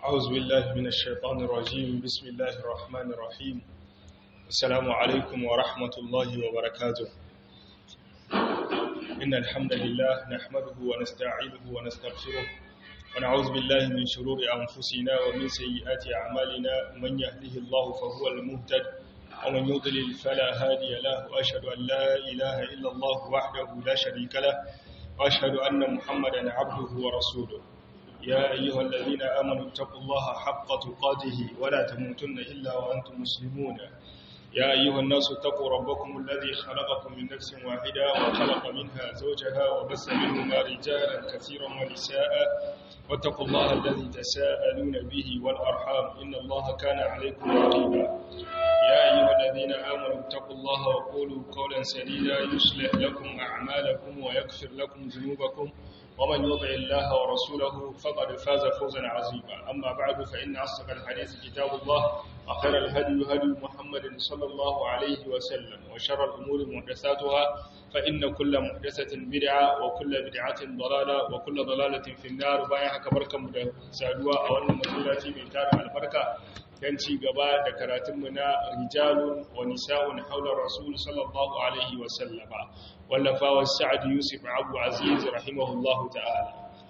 أعوذ بالله من الشيطان الرجيم بسم الله الرحمن الرحيم السلام عليكم ورحمة الله وبركاته إن الحمد لله نحمده ونستعينه ونستغفره ونعوذ بالله من شرور أنفسنا ومن سيئات أعمالنا من يهده الله فهو المهتد ومن يضلل فلا هادي له وأشهد أن لا إله إلا الله وحده لا شريك له وأشهد أن محمدا عبده ورسوله يا أيها الذين آمنوا اتقوا الله حق تقاته ولا تموتن إلا وأنتم مسلمون يا أيها الناس اتقوا ربكم الذي خلقكم من نفس واحدة وخلق منها زوجها وبث منهما رجالا كثيرا ونساء واتقوا الله الذي تساءلون به والأرحام إن الله كان عليكم رقيبا يا أيها الذين آمنوا اتقوا الله وقولوا قولا سديدا يصلح لكم أعمالكم ويغفر لكم ذنوبكم ومن يطع الله ورسوله فقد فاز فوزا عظيما أما بعد فإن أصدق الحديث كتاب الله وخير الهدي هدي محمد صلى الله عليه وسلم وشر الأمور محدثاتها فإن كل محدثة بدعة وكل بدعة ضلالة وكل ضلالة في النار بايعها كبركة سادوا أو أن مسؤولاتي من تارة البركة dan ci gaba da karatunmu na rijalun wa nisa'un haular rasul sallallahu alaihi wasallama wallafawar sa'ad yusuf abu aziz rahimahullahu ta'ala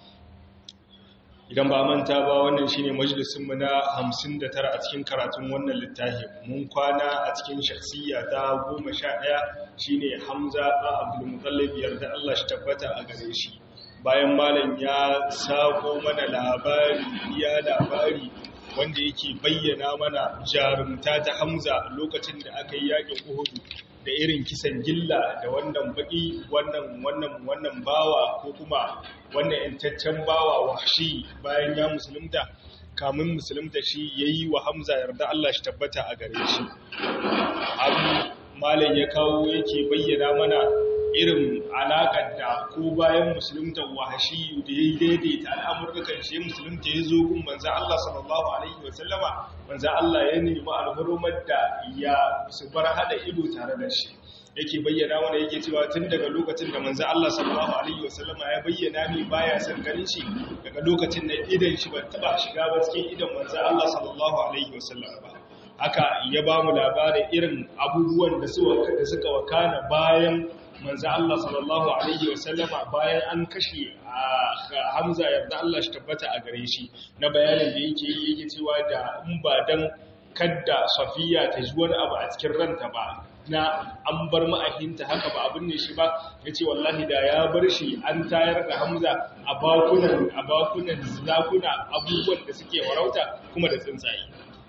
idan ba manta ba wannan shine majalisunmu na 59 a cikin karatun wannan littafin mun kwana a cikin shakhsiyya ta 11 shine hamza ba abdul mutallib yarda Allah shi tabbata a gare shi bayan malam ya sako mana labari ya labari wanda yake bayyana mana jarumta ta Hamza lokacin da aka yi yakin Uhudu da irin kisan gilla da wannan baki wannan wannan wannan bawa ko kuma wannan yantaccen bawa wahshi bayan ya musulunta kamun musulunta shi yayi wa Hamza yarda Allah shi tabbata a gare shi abu malam ya kawo yake bayyana mana irin alaƙar da ko bayan musulunta wahashi da ya yi daidaita al'amurkan shi musulunta ya zo gun manza Allah sallallahu Alaihi wasallama manza Allah ya nemi alhurumar da ya su bar hada ido tare da shi yake bayyana wanda yake cewa tun daga lokacin da manza Allah sallallahu Alaihi wasallama ya bayyana mi baya son ganin shi daga lokacin da idan shi ba taba shiga ba cikin idan manza Allah sallallahu Alaihi wasallama ba haka ya ba mu labarin irin abubuwan da suka wakana bayan manzo Allah sallallahu alaihi wasallama bayan an kashe Hamza yarda Allah shi tabbata a gare shi na bayanin da yake yi yake cewa da in ba dan kadda Safiya ta ji wani abu a cikin ranta ba na an bar ma'ahinta haka ba abin ne shi ba yace wallahi da ya bar shi an tayar da Hamza a bakunan a bakunan zakuna abubuwan da suke warauta kuma da tsuntsaye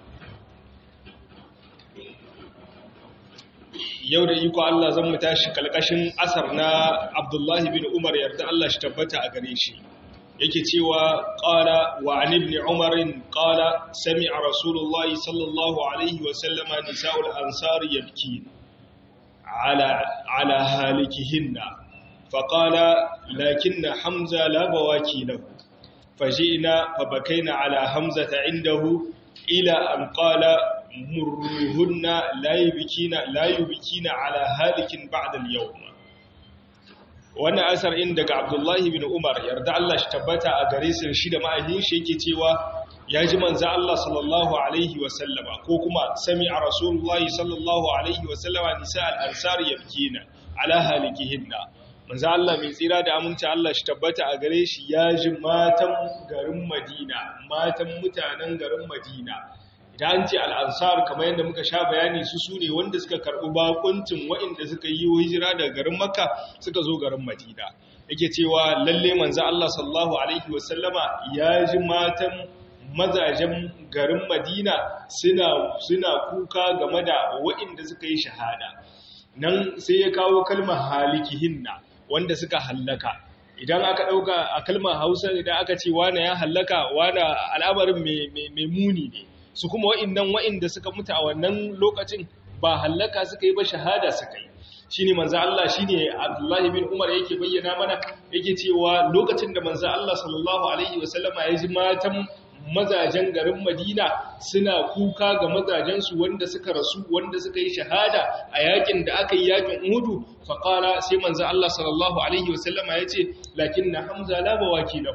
yau da iko Allah zan mu tashi kalkashin asar na Abdullahi bin Umar yarda Allah shi tabbata a gare shi yake cewa qala wa an ibn Umar qala sami'a Rasulullah sallallahu alaihi wa sallama nisa'ul ansar yabkin ala ala halikihinna فقال لكن حمزة لا بواكي له فجئنا فبكينا على حمزة عنده إلى أن قال مروهن لا يبكين لا يبكين على هالك بعد اليوم wannan asar in daga Abdullahi bin Umar yarda Allah shi tabbata a gare su shi da ma'ahin shi yake cewa ya ji manzo Allah sallallahu alaihi wa sallama ko kuma sami'a rasulullahi sallallahu alaihi wa sallama nisa al-ansar yabkina ala halikihinna manzo Allah mai tsira da aminci Allah shi tabbata a gare shi ya ji matan garin Madina matan mutanen garin Madina idan an ce al'ansar kamar yadda muka sha bayani su su ne wanda suka karɓi bakuncin waɗanda suka yi hijira daga garin makka suka zo garin madina yake cewa lalle manzo Allah sallallahu alaihi wasallama ya ji matan mazajen garin madina suna suna kuka game da waɗanda suka yi shahada nan sai ya kawo kalmar halikihinna wanda suka hallaka idan aka ɗauka a kalmar hausa idan aka ce wane ya hallaka wane al'amarin mai muni ne su kuma wa'innan wa'inda suka mutu a wannan lokacin ba hallaka suka yi ba shahada suka yi shi ne manza Allah shi ne Abdullahi bin Umar yake bayyana mana yake cewa lokacin da manza Allah sallallahu Alaihi wasallama ya ji matan mazajen garin Madina suna kuka ga mazajensu wanda suka rasu wanda suka yi shahada a yakin da aka yi yakin Uhudu faqala sai manzo Allah sallallahu alaihi wasallama yace lakinna Hamza la bawaki lahu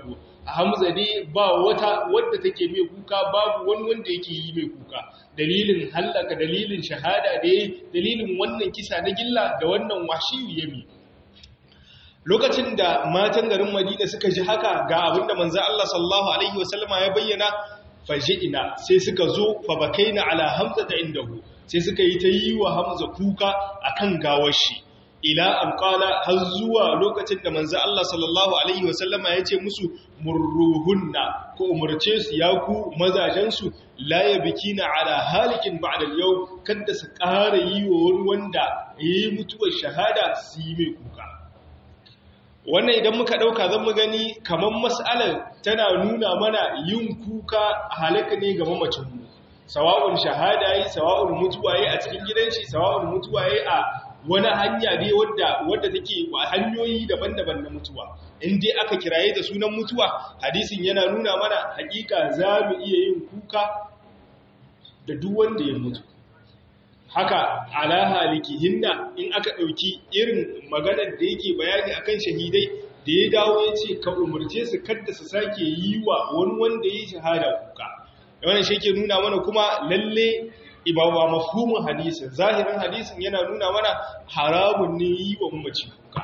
hamza ne ba wata wadda take mai kuka babu wani wanda yake yi mai kuka dalilin hallaka dalilin shahada da dalilin wannan kisa na gilla da wannan washiyu yami lokacin da matan garin madina suka ji haka ga abinda manzo Allah sallallahu alaihi wasallama ya bayyana faji'ina sai suka zo fa bakaina ala hamza da indahu sai suka yi ta yi wa hamza kuka akan gawar shi ila an qala har zuwa lokacin da manzo Allah sallallahu alaihi wasallama ya ce musu murruhunna ko umurce su ya ku mazajen su la yabkina ala halikin ba'da al-yawm kada su ƙara yi wa wani wanda yayi mutuwar shahada su yi mai kuka wannan idan muka ɗauka zan mu gani kamar mas'alar tana nuna mana yin kuka halaka ne ga mamacinmu sawa'un shahada yi sawa'un mutuwa yi a cikin gidan shi sawa'un mutuwa yi a wani hanya ne wadda wadda take hanyoyi daban-daban na mutuwa in dai aka kiraye da sunan mutuwa hadisin yana nuna mana hakika za mu iya yin kuka da duk wanda ya mutu haka ala halikihinna in aka ɗauki irin maganar da yake bayani akan shahidai da ya dawo ya ce ka umarce su kadda su sake yi wa wani wanda ya yi shahada kuka wannan shi ke nuna mana kuma lalle ibawa mafhumin hadisin zahirin hadisin yana nuna mana haramun ne yi wa mamaci kuka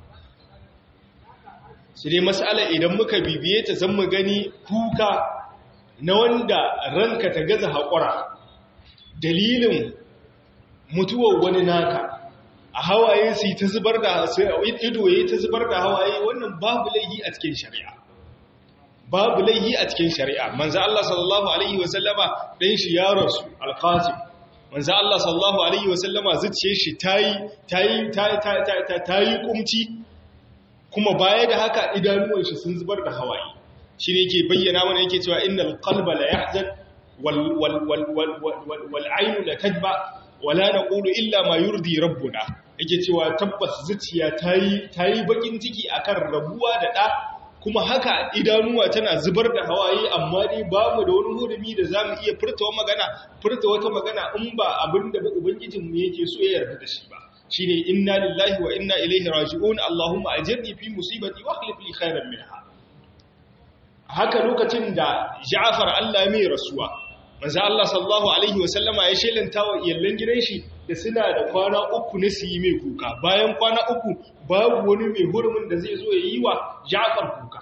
su dai mas'ala idan muka bibiye ta zan mu gani kuka na wanda ranka ta gaza haƙura dalilin mutuwar wani naka a hawaye su ta zubar da ido ya ta zubar da hawaye wannan babu laihi a cikin shari'a babu laihi a cikin shari'a manzo Allah sallallahu alaihi wa sallama dan shi ya rasu alqasim manzo Allah sallallahu alaihi wa sallama zuciyar shi tayi tayi tayi tayi kumci kuma baya da haka idanuwan shi sun zubar da hawaye shine yake bayyana mana yake cewa innal qalba la yahzan wal wal wal wal wal aynu la tadba wala na ƙulu illa ma yurdi rabbuna yake cewa tabbas zuciya ta yi bakin ciki akan rabuwa da ɗa kuma haka idanuwa tana zubar da hawaye amma dai ba mu da wani hurumi da za mu iya furta wa magana furta wata magana in ba abin da ubangijinmu yake so ya yarda da shi ba shi ne inna lillahi wa inna ilaihi raji'un allahumma ajirni fi musibati wa akhlif li khairan minha haka lokacin da Ja'far Allah mai rasuwa manzo Allah sallallahu alaihi wasallama ya shelanta wa iyallan gidan shi da suna da kwana uku na su yi mai kuka bayan kwana uku babu wani mai hurumin da zai zo ya yi wa Ja'far kuka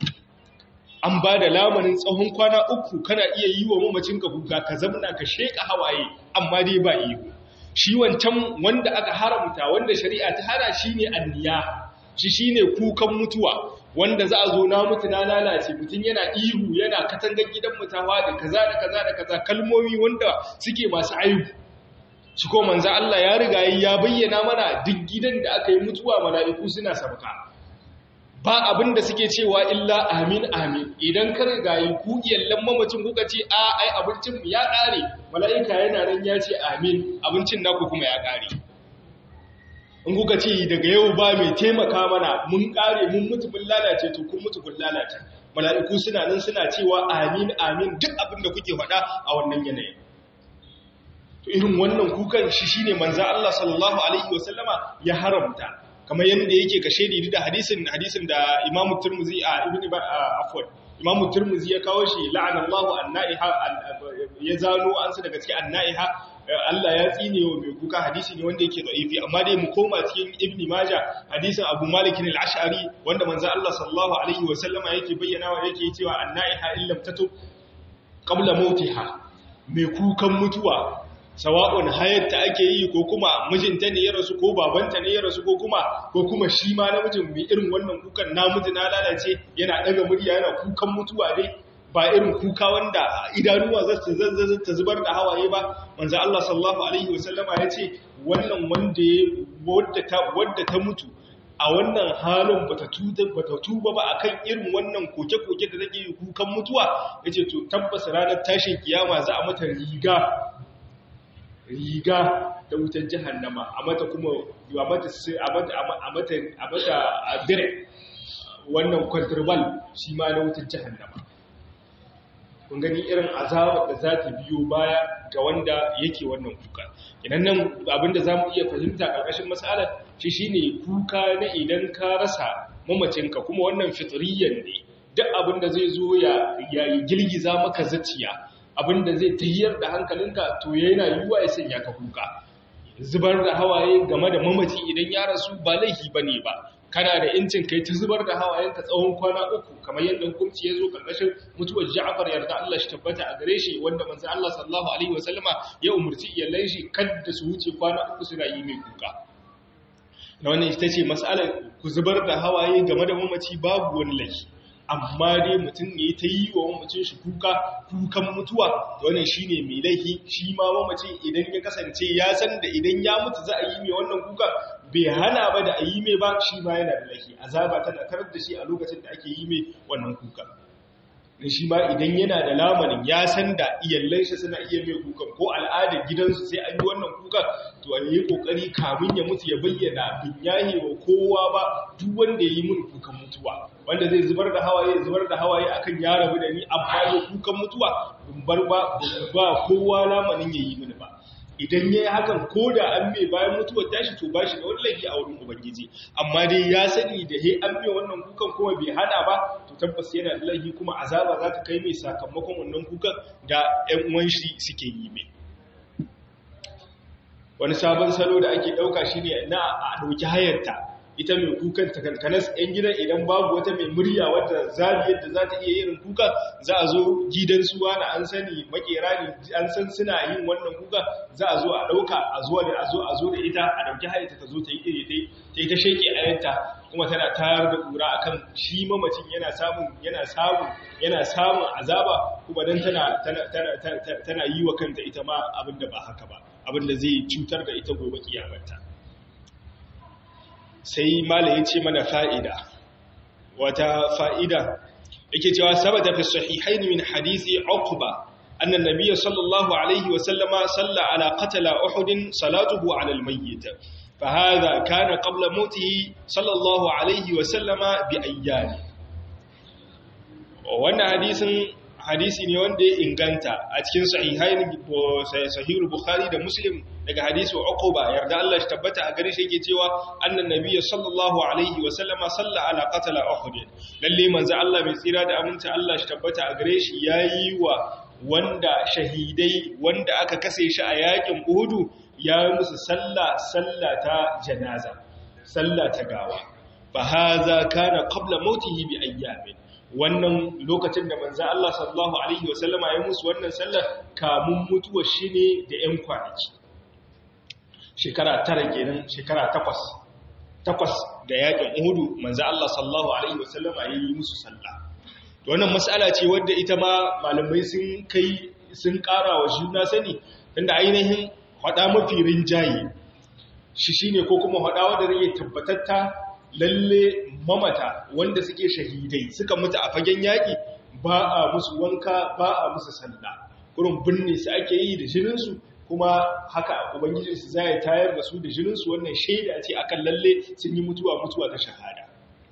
an ba da lamarin tsawon kwana uku kana iya yi wa mamacinka kuka ka zamna ka sheka hawaye amma dai ba iyo shi wancan wanda aka haramta wanda shari'a ta hana shine anniya shi shine kukan mutuwa wanda za a zo na mutu na lalace mutum yana ihu yana katangar gidan mutawa da kaza da kaza da kaza kalmomi wanda suke masu aibu shi ko manzo Allah ya riga ya bayyana mana duk gidan da aka yi mutuwa mala'iku suna sabka ba abin da suke cewa illa amin amin idan ka riga yi ku iyallan mamacin kuka ce a ai abincin ya kare mala'ika yana nan ya ce amin abincin naku kuma ya kare in kuka ce daga yau ba mai taimaka mana mun kare mun mutu mun lalace to kun mutu kun lalace mala'iku suna nan suna cewa amin amin duk abin da kuke faɗa a wannan yanayin to irin wannan kukan shi shine manzo Allah sallallahu alaihi wasallama ya haramta kamar yadda yake ka shaidi da hadisin hadisin da Imam Tirmidhi a Ibn afwan Imam Tirmidhi ya kawo shi la'anallahu an-na'iha ya zano an su daga cikin an-na'iha Allah ya tsine wa mai kuka hadisi ne wanda yake da'ifi amma dai mu koma cikin Ibn Majah hadisin Abu Malik al-Ash'ari wanda manzo Allah sallallahu alaihi wa sallama yake bayyana wa yake cewa an-na'iha illam tatub qabla mautiha mai kukan mutuwa sawa'un hayatta ake yi ko kuma mijinta ne ya rasu ko babanta ne ya rasu ko kuma ko kuma shi ma namijin mai irin wannan kukan namiji na lalace yana daga murya yana kukan mutuwa dai ba irin kuka wanda idanuwa za ta zubar da hawaye ba manzo Allah sallallahu alaihi wasallama ya ce wannan wanda wadda ta wadda ta mutu a wannan halin bata tuba bata tuba ba akan irin wannan koke-koke da take kukan mutuwa yace to tabbas ranar tashin kiyama za a mata riga riga da wutar jahannama a mata kuma a mata a mata a mata a mata dire wannan kwantrabal shi ma na wutar jahannama kun gani irin azabar da za ta biyo baya ga wanda yake wannan kuka idan nan abinda za mu iya fahimta ƙarƙashin matsalar shi shine kuka na idan ka rasa mamacinka kuma wannan fitriyan ne duk abin da zai zo ya girgiza maka zaciya abin da zai tahiyar da hankalinka to yana yiwuwa ya sanya ka kuka zubar da hawaye game da mamaci idan ya rasu ba laifi bane ba kana da incin kai ta zubar da hawayenka tsawon kwana uku kamar yadda hukunci ya zo karkashin mutuwar Ja'far yarda Allah shi tabbata a gare shi wanda manzo Allah sallallahu alaihi wasallama ya umurci iyalan shi kada su wuce kwana uku suna yi mai kuka na wannan ita ce mas'alar ku zubar da hawaye game da mamaci babu wani laifi amma dai mutum ne ta yi wa mamacin shi kuka kukan mutuwa wannan shine mai laifi shi ma mamacin idan ya kasance ya san da idan ya mutu za a yi mai wannan kuka bai hana ba da a yi mai ba shi ma yana da laifi azaba tana karar da shi a lokacin da ake yi mai wannan kuka da shi ma idan yana da lamarin ya san da iyallan shi suna iya mai kukan ko al'adar gidansu sai an yi wannan kukan to a yi kokari kamun ya mutu ya bayyana bin yahe wa kowa ba duk wanda ya yi mun kukan mutuwa wanda zai zubar da hawaye zubar da hawaye akan ya rabu da ni amma ya kukan mutuwa bin bar ba ba kowa lamarin ya yi mini ba idan ya yi hakan ko da an mai bayan mutuwar tashi to ba shi da wani laifi a wurin ubangiji amma dai ya sani da he an mai wannan kukan kuma bai hada ba to tabbas yana da laifi kuma azaba za ta kai mai sakamakon wannan kukan da ƴan uwan shi suke yi mai wani sabon salo da ake ɗauka shine na a ɗauki hayarta ita mai kukan takankanas 'yan gidan idan babu wata mai murya wadda zabi yadda za ta iya yin kuka za a zo gidan suwa na an sani makera ne an san suna yin wannan kuka za a zo a ɗauka a zuwa da a zo a zo da ita a ɗauki hayata ta zo ta yi iri ta yi ta sheke ayanta kuma tana tayar da ƙura akan shi mamacin yana samun yana samun yana samun azaba kuma dan tana tana tana yi wa kanta ita ma abin da ba haka ba abin da zai cutar da ita gobe kiyamarta sai mala ya ce mana fa'ida wata fa'ida yake cewa sabata fi sahihain min hadisi uqba anna nabiyya sallallahu alaihi wa sallama salla ala qatala uhud salatuhu ala almayyit fa hadha kana qabla mautihi sallallahu alaihi wa sallama bi ayyam wannan hadisin hadisi ne wanda ya inganta a cikin sahihain sahihul bukhari da muslim daga hadisi uquba yarda Allah shi tabbata a gare shi yake cewa annan nabiyyu sallallahu alaihi wa sallama salla ala qatala uhud lalle manzo Allah mai tsira da aminta Allah shi tabbata a gare shi yayi wa wanda shahidai wanda aka kase shi a yakin uhud ya musu salla salla ta janaza salla ta gawa fa hadha kana qabla mautihi bi ayyamin wannan lokacin da manzan Allah sallallahu Alaihi wasallama ya musu wannan sallar kamun mutuwar shi ne da ‘yan kwanaki shekara tara kenan shekara takwas takwas da yakin uhudu manzan Allah sallallahu Alaihi wasallama ya yi musu sallah wannan matsala ce wadda ita ma malamai sun kai sun ƙara wa juna sani inda ainihin haɗa mafi rinjaye shi shine ko kuma haɗa wadda zai tabbatatta lalle mamata wanda suke shahidai suka mutu a fagen yaƙi ba a musu wanka ba a musu sanda kurin binne su ake yi da jininsu kuma haka ubangijinsu za ya tayar da su da jininsu wannan shaida ce akan lalle sun yi mutuwa mutuwa ta shahada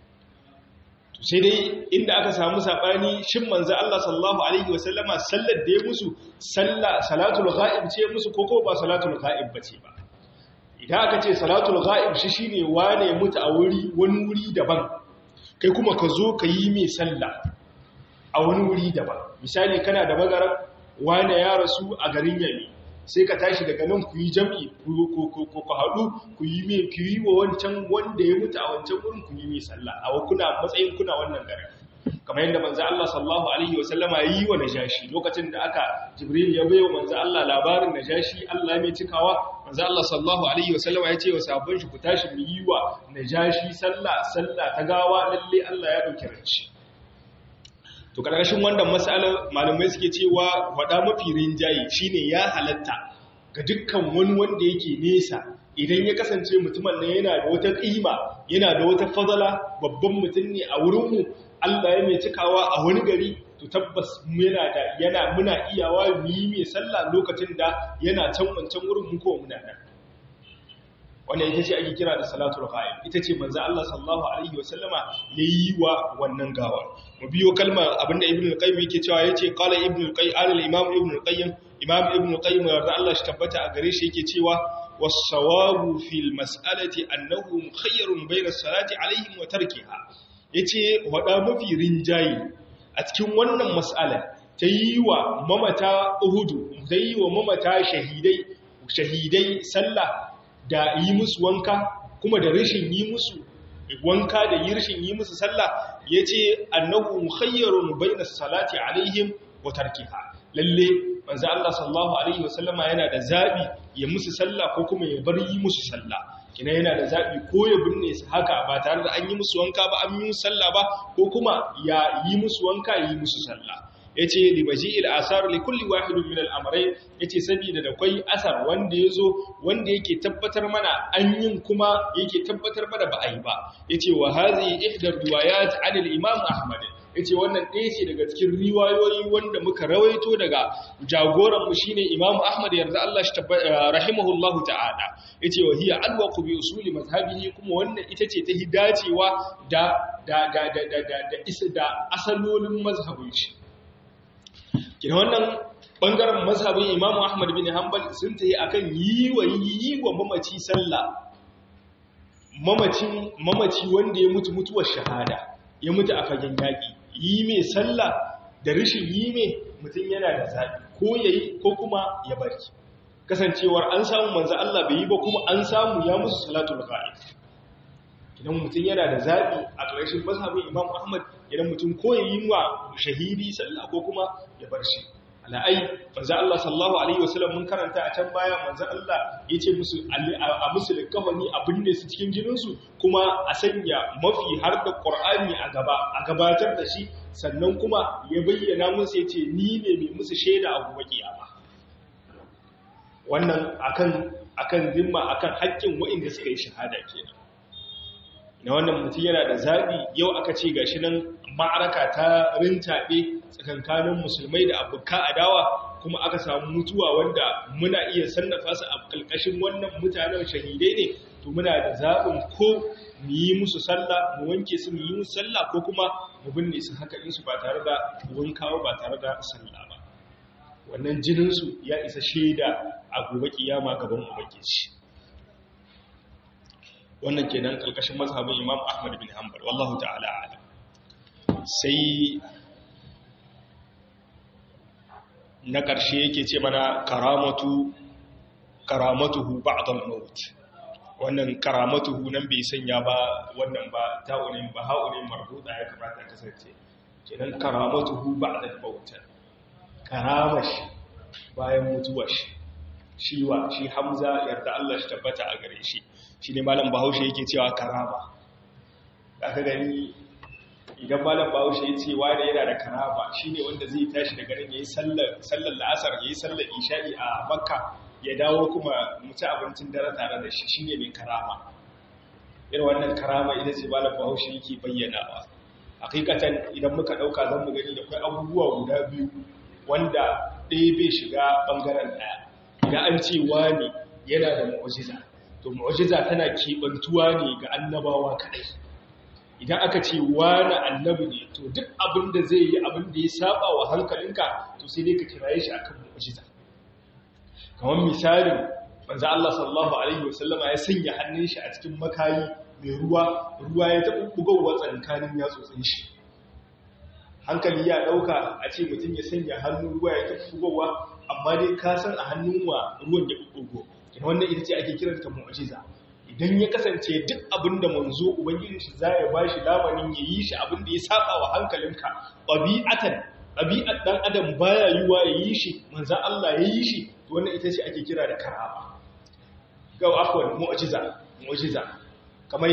sai dai inda aka samu saɓani shin manzo Allah sallallahu alaihi wasallama sallar da ya musu salatul ghaib ce musu ko ko ba salatul ghaib bace ba idan aka ce salatul ghaib shi shine wane mutu a wuri wani wuri daban kai kuma ka zo ka yi mai sallah a wani wuri daban misali kana da magaran wane ya rasu a garin yami sai ka tashi daga nan ku yi jam'i ku haɗu ku yi mai ku yi wa wancan wanda ya mutu a wancan wurin ku yi mai sallah a kuna matsayin kuna wannan garin kamar yadda manzo Allah sallallahu alaihi wa sallama yi wa najashi lokacin da aka jibril ya bayo manzo Allah labarin najashi Allah mai cikawa manzo Allah sallallahu alaihi wa sallama ya ce wa sahabban shi ku tashi mu yi wa najashi sallah sallah ta gawa lalle Allah ya dauki ranci to karkashin wannan mas'alar malamai suke cewa wada mafi rinjaye shine ya halatta ga dukkan wani wanda yake nesa idan ya kasance mutumin nan yana da wata ƙima yana da wata fadala babban mutum ne a wurinmu Allah ya mai cikawa a wani gari to tabbas muna da yana muna iyawa mu yi mai sallah lokacin da yana can wancan wurin mu ko muna nan wannan ita ce ake kira da salatul ghaib ita ce manzo Allah sallallahu alaihi wasallama yayi wa wannan gawa mu biyo kalmar abinda ibnu al-qayyim yake cewa yace qala ibnu al-qayyim al-imam ibnu al-qayyim imam ibnu al-qayyim da Allah shi tabbata a gare shi yake cewa was-sawabu fil mas'alati annahu mukhayyarun bayna as-salati alaihim wa tarkiha yace wada mafi rinjayi a cikin wannan mas'ala ta yi wa mamata uhudu ta yi wa mamata shahidai shahidai sallah da yi musu wanka kuma da rashin yi musu wanka da yi rashin yi musu sallah yace annahu mukhayyarun bayna salati alaihim wa tarkiha lalle manzo Allah sallallahu alaihi wasallama yana da zabi ya musu sallah ko kuma ya bar yi musu sallah kina yana da zabi ko ya binne su haka ba tare da an yi musu wanka ba an yi musu sallah ba ko kuma ya yi musu wanka yi musu sallah yace li baji'il asar li kulli wahidin min al-amrayn yace saboda da kai asar wanda yazo wanda yake tabbatar mana an yin kuma yake tabbatar mana ba ai ba yace wa hadhihi ihda riwayat 'an al-imam ahmad yace wannan ɗaya ce daga cikin riwayoyi wanda muka rawaito daga jagoran mu shine imam ahmad yarda Allah shi rahimahullahu ta'ala yace wa hiya alwaqu bi usuli mazhabihi kuma wannan ita ce ta hidacewa da da da da da da da asalolin mazhabin shi kina wannan bangaren mazhabin Imam Ahmad bin Hanbal sun tayi akan yi wa yi wa mamaci sallah mamacin mamaci wanda ya mutu mutuwar shahada ya mutu a fagen yaki yi mai sallah da rishin yi mai mutum yana da zabi ko yayi ko kuma ya bari kasancewar an samu manzo Allah bai yi ba kuma an samu ya musu salatul ghaib idan mutum yana da zaɓi a ƙarshen mazhabin imam ahmad idan mutum ko ya yi wa shahidi sallah ko kuma ya bar shi ala'ai manzo Allah sallallahu alaihi wasallam mun karanta a can baya manzo Allah ya ce musu a musu likafani a binne su cikin jinin su kuma a sanya mafi har da Qur'ani a gaba a gabatar da shi sannan kuma ya bayyana musu ya ce ni ne mai musu shaida a gobe kiyama wannan akan akan zimma akan haƙƙin waɗanda suka yi shahada kenan na wannan mutum yana da zaɓi yau aka ce gashi nan ma'araka ta rintaɓe tsakankanin musulmai da abokan adawa kuma aka samu mutuwa wanda muna iya sannafa su a ƙarƙashin wannan mutanen shahidai ne to muna da zaɓin ko mu yi musu sallah mu wanke su mu yi musu sallah ko kuma mu binne su haka in su ba tare da wankawa ba tare da sallah ba wannan jininsu ya isa shaida a gobe kiyama gaban ubangiji wannan kenan kalkashin mazhabin Imam Ahmad bin Hanbal wallahu ta'ala a'lam sai na ƙarshe yake ce mana karamatu karamatuhu ba'd al-maut wannan karamatuhu nan bai sanya ba wannan ba ta'unin ba ha'unin marbuta ya kamata kasance kenan karamatuhu ba'd al-maut karamashi bayan mutuwar shi shi wa shi Hamza yarda Allah shi tabbata a gare shi shi ne malam bahaushe yake cewa karama aka gani idan malam bahaushe ya ce wanda yana da karama shi ne wanda zai tashi daga nan ya yi sallar la'asar ya yi sallar isha'i a makka ya dawo kuma mutu abincin dare tare da shi shi ne mai karama irin wannan karama ita ce malam bahaushe yake bayyanawa hakikatan idan muka ɗauka zan mu gani da kai abubuwa guda biyu wanda ɗaya bai shiga ɓangaren ɗaya idan an ce wani yana da mu'ujiza to mu'jiza tana kebantuwa ne ga annabawa kadai idan aka ce wani annabi ne to duk abin da zai yi abin da ya saba wa hankalinka to sai dai ka kiraye shi akan mu'jiza kamar misalin manzo Allah sallallahu alaihi wasallama ya sanya hannun shi a cikin makayi mai ruwa ruwa ya taɓa bugowa tsakanin yatsotsin shi hankali ya ɗauka a ce mutum ya sanya hannun ruwa ya taɓa bugowa amma dai ka san a hannun wa ruwan ya bugo wannan ita ce ake kiranta mu'jiza idan ya kasance duk abin da manzo ubangiji shi za ya bashi lamanin ya yi shi abin da ya saba wa hankalinka ɗabi'atan ɗabi'at ɗan adam baya yiwa ya yi shi manzan Allah ya yi shi to wannan ita ce ake kira da karama ga afwan mu'jiza mu'jiza kamar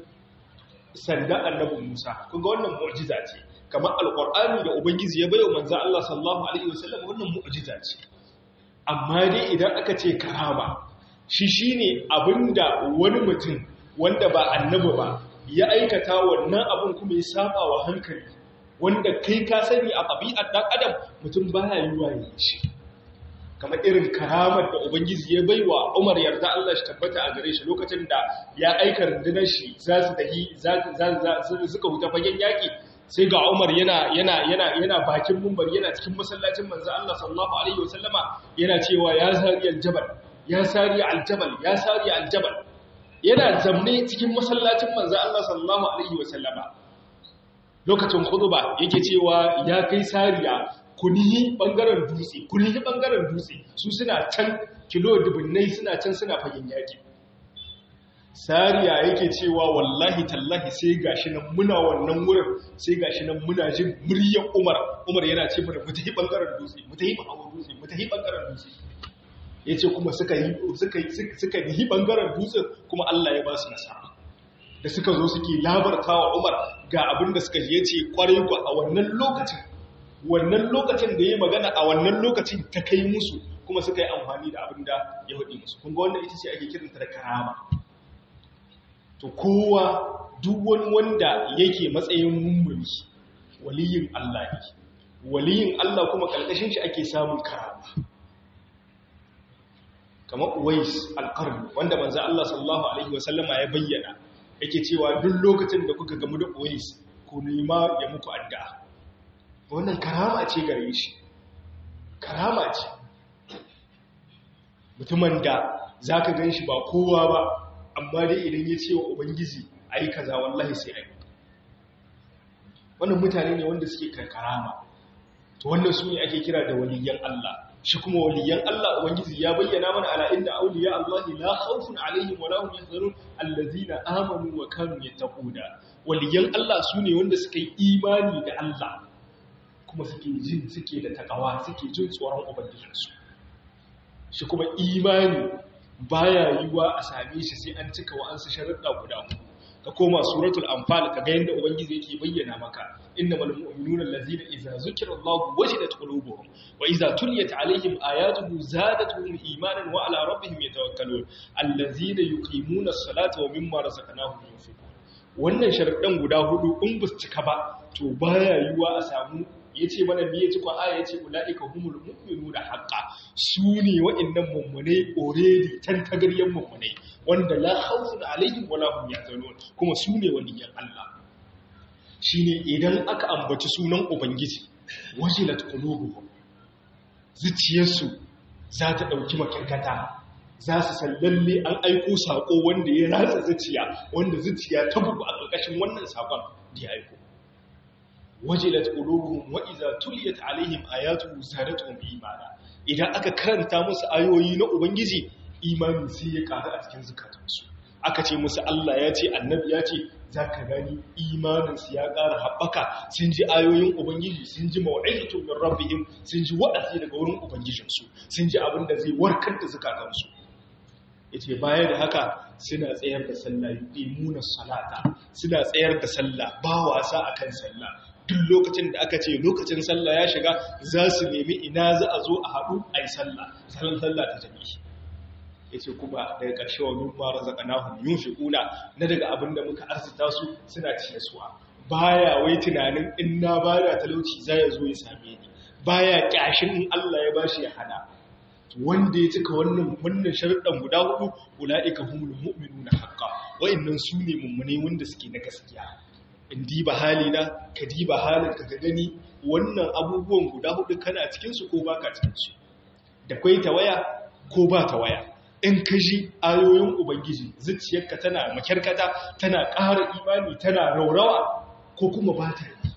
sanda annabi Musa kun ga wannan mu'jiza ce kamar alqur'ani da ubangiji ya bayo manzan Allah sallallahu alaihi wasallam wannan mu'jiza ce amma dai idan aka ce karama shi shi ne abinda wani mutum wanda ba annabi ba ya aikata wannan abin kuma ya saba wa hankali wanda kai ka sani a ɗabi'ar ɗan adam mutum ba ya yi waye shi kamar irin karamar da ubangiji ya bai wa umar yarda Allah shi tabbata a gare shi lokacin da ya aika rundunar shi za su tafi suka huta fagen yaƙi sai ga umar yana yana yana yana bakin mumbar yana cikin masallacin manzo Allah sallallahu alaihi wasallama yana cewa ya zariyal jabal ya sari aljabal ya sari aljabal yana zamne cikin masallacin manzo Allah sallallahu alaihi wasallama lokacin khutba yake cewa ya kai sariya kunihi bangaren dutse kunihi bangaren dutse su suna can kilo dubunnai suna can suna fagen yaki sariya yake cewa wallahi tallahi sai gashi nan muna wannan wurin sai gashi nan muna jin muryar Umar Umar yana ce mana mu tafi bangaren dutse mu tafi bangaren dutse mu tafi bangaren dutse yace kuma suka yi suka suka yi bangaren dutse kuma Allah ya ba su nasara da suka zo suke labartawa Umar ga abin da suka yi yace kwarai ku a wannan lokacin wannan lokacin da yayi magana a wannan lokacin ta kai musu kuma suka yi amfani da abin da ya faɗi musu kun ga wannan ita ce ake kiranta da karama to kowa duk wani wanda yake matsayin mummuni waliyin Allah ne waliyin Allah kuma kalkashin shi ake samun karama kamar Uwais al-Qarni wanda manzo Allah sallallahu alaihi wasallama ya bayyana yake cewa duk lokacin da kuka gamu da Uwais ku nema ya muku addu'a wannan karama ce gare shi karama ce mutumin da zaka ganshi ba kowa ba amma dai idan ya ce wa ubangiji a yi kaza wallahi sai ai wannan mutane ne wanda suke karkarama to wannan su ne ake kira da waliyan Allah shi kuma waliyan Allah ubangiji ya bayyana mana ala inna awliya Allah la khawfun alaihim wa lahum yahzanun allazina amanu wa kanu yattaquna waliyan Allah su ne wanda suka yi imani da Allah kuma suke jin suke da takawa suke jin tsoron ubangijinsu shi kuma imani baya yiwa a same shi sai an cika wa'ansu sharuɗa guda uku ka koma suratul anfal ka ga yanda ubangiji yake bayyana maka innamal mu'minuna allazina idza zukira Allahu wajilat qulubuhum wa idza tuliyat alaihim ayatuhu zadatuhum imanan wa ala rabbihim yatawakkalun allazina yuqimuna as-salata wa mimma razaqnahum yunfiqun wannan sharuɗan guda hudu in ba su cika ba to baya yiwa a samu ya ce mana biye ci kwa aya ya ce ula'ika humul mu'minu da haƙa su ne wa'innan mummunai already tan tagaryen mummunai wanda la khawfun alaihim wala hum yahzanun kuma su ne waliyan Allah shine idan aka ambaci sunan ubangiji wajilat qulubuhum zuciyarsu za ta dauki makirkata za su san lalle an aiko sako wanda ya ratsa zuciya wanda zuciya ta bugu a ƙarƙashin wannan sakon da ya aiko wajilat qulubuhum wa idza tuliyat alaihim ayatuhu zadatuhum imana idan aka karanta musu ayoyi na ubangiji imani sai ya karu a cikin zukatansu aka ce musu Allah ya ce annabi ya ce zaka gani imanin su ya ƙara haɓaka sun ji ayoyin ubangiji sun ji mau'izatu min rabbihim sun ji wa'azi daga wurin ubangijinsu sun ji abin da zai warkar da zukatansu yace baya da haka suna tsayar da sallah yuqimuna salata suna tsayar da sallah ba wasa akan sallah duk lokacin da aka ce lokacin sallah ya shiga za su nemi ina za a zo a haɗu a yi sallah salon sallah ta jami'i ya ce kuma daga ƙarshe wa nufar razaka na hun yin fiƙuna na daga abin da muka arzita su suna ciye suwa baya wai tunanin in na ba da talauci za ya zo ya same ni baya ƙyashin in allah ya ba shi ya hana wanda ya cika wannan wannan sharuɗan guda hudu ula'ika humul mu'minuna haqqa wa'annan su ne mummune wanda suke na gaskiya in diba halina ka diba halin ka gani wannan abubuwan guda hudu kana cikinsu ko baka cikinsu da kwai tawaya ko ba tawaya in ka ji ayoyin ubangiji zuciyarka tana makyarkata tana ƙara imani tana raurawa ko kuma ba ta yi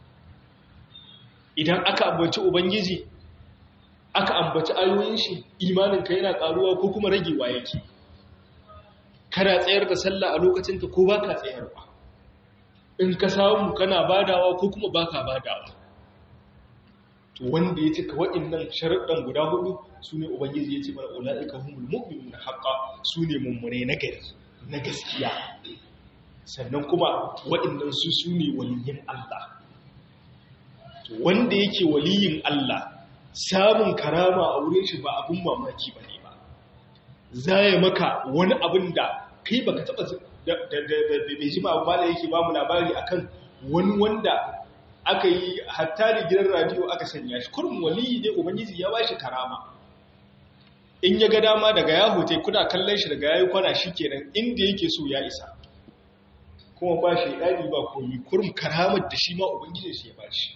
idan aka ambaci ubangiji aka ambaci ayoyin shi imaninka yana ƙaruwa ko kuma ragewa yake kana tsayar da sallah a lokacinta ko baka tsayarwa in ka samu kana badawa ko kuma baka badawa to wanda ya cika waɗannan sharuɗan guda hudu su ne ubangiji ya ce mana ula'ika humul mu'minun haqqa su ne mummune na gari na gaskiya sannan kuma waɗannan su su ne waliyin Allah to wanda yake waliyin Allah samun karama a wurin shi ba abun mamaki bane ba zai maka wani abin da kai baka taba bai ji ba da yake ba mu labari akan wani wanda aka yi hatta da gidan radio aka sanya shi kurum waliyi ne ubangiji ya bashi karama in ya ga dama daga ya hote kuna kallon shi daga yayi kwana shikenan inda yake so ya isa kuma ba shi dadi ba koyi kurum karamar da shi ma ubangiji shi ya bashi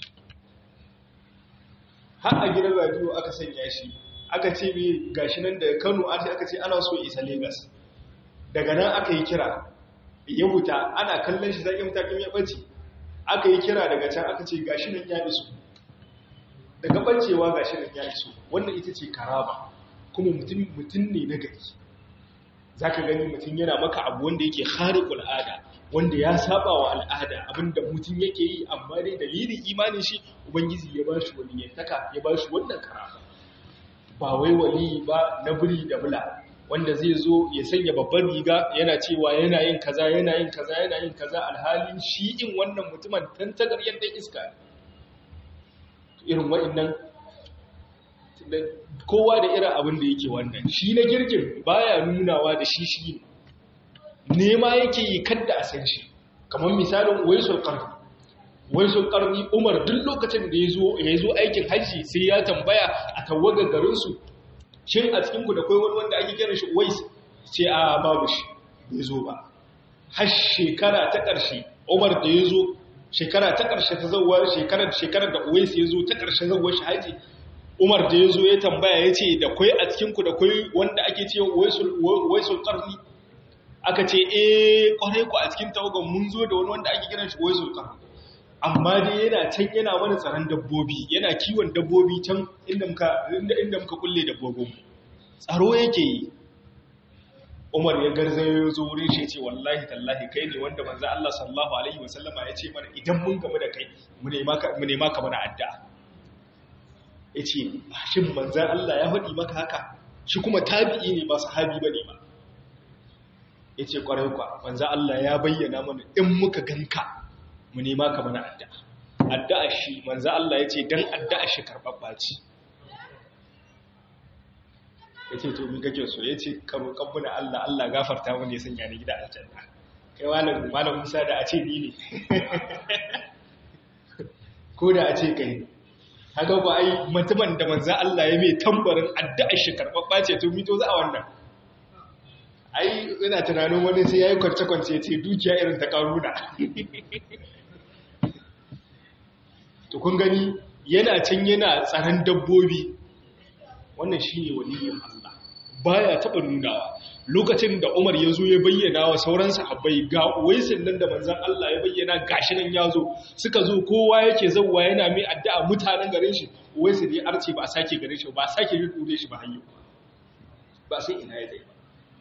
har a gidan radio aka sanya shi aka ce mai gashi nan da Kano aka ce ana so isa Lagos daga nan aka yi kira ya wuta ana kallon shi zai mutakin ya ɓace aka yi kira daga can aka ce gashi nan ya iso daga bancewa gashi nan ya iso wannan ita ce karama kuma mutum mutum ne na gari zaka gani mutum yana maka abu wanda yake khariqul ada wanda ya saba wa al'ada abinda mutum yake yi amma dai dalilin imanin shi ubangiji ya bashi wani yantaka ya bashi wannan karama ba wai wali ba na buri da bula wanda zai zo ya sanya babban riga yana cewa yana yin kaza yana yin kaza yana yin kaza alhalin shi in wannan mutumin tantagar yadda iska irin waɗannan kowa da irin abin da yake wannan shi na girgin baya nunawa da shi shi ne nema yake yi kadda a san shi kamar misalin waisul qarni waisul qarni umar duk lokacin da ya zo aikin hajji sai ya tambaya a tawagar garinsu shin a cikinku da kai wani wanda ake kiran shi wais sai a babu shi bai zo ba har shekara ta ƙarshe umar da ya zo shekara ta ƙarshe ta zauwa shekarar shekarar da wais ya zo ta ƙarshe zauwa shi haji umar da ya zo ya tambaya ya ce da kai a cikinku da kai wanda ake ce waisul ƙarni aka ce eh kwarai ku a cikin tawagan mun zo da wani wanda ake kiran shi waisul ƙarni amma dai yana can yana mana tsaron dabbobi yana kiwon dabbobi can inda muka inda muka kulle dabbobin tsaro yake yi Umar ya garzayo zo wurin shi ce wallahi tallahi kai ne wanda manzo Allah sallallahu alaihi wasallama ya ce mana idan mun gamu da kai mu nema ka mu nema ka mana addu'a yace shin manzo Allah ya faɗi maka haka shi kuma tabi'i ne ba sahabi bane ba yace kwarai kwa manzo Allah ya bayyana mana in muka ganka mu nema ka mana addu'a addu'a shi manzo Allah yace dan addu'a shi karbabba ce yace to mi kake so yace ka roƙan mu da Allah Allah gafarta mu ne sanya ni gida aljanna kai malam malam Musa da a ce ni ne ko da a ce kai haka ba ai mutumin da manzo Allah ya mai tambarin addu'a shi karbabba ce to mi to za a wannan ai ina tunanin wani sai yayi kwance kwance ce dukiya irin ta karuna to kun gani yana can yana tsaron dabbobi wannan shine waliyin Allah baya taba nunawa lokacin da Umar ya zo ya bayyana wa sauran sahabbai ga waisin nan da manzon Allah ya bayyana gashi nan ya zo suka zo kowa yake zawwa yana mai addu'a mutanen garin shi waisin ya arce ba a sake garin shi ba a sake rikure shi ba hayyo ba sai ina ya dai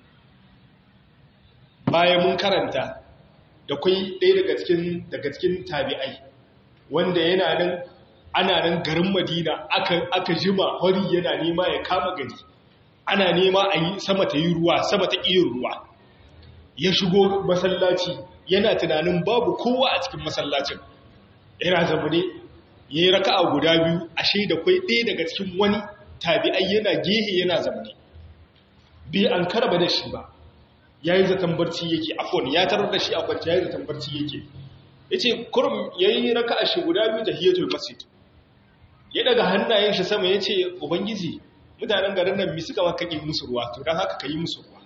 bayan mun karanta da kai ɗaya daga cikin daga cikin tabi'ai wanda yana nan ana nan garin madina aka, aka jima hori yana nema ya kama gari ana nema a yi sama ta yi ruwa sama ta iya ruwa ya shigo masallaci yana tunanin babu kowa a cikin masallacin yana zamane ya yi raka a guda biyu ashe da kwai ɗaya daga cikin wani tabi'ai yana gehe yana zamane bai an karba da shi ba ya yi zaton barci yake afon ya tarar da shi a kwanci ya yi zaton barci yake ya ce kurum ya yi raka a shi guda biyu da hiyatul masjid ya daga hannayen shi sama ya ce ubangiji mutanen garin nan mi suka maka ƙin musu ruwa to don haka ka yi musu ruwa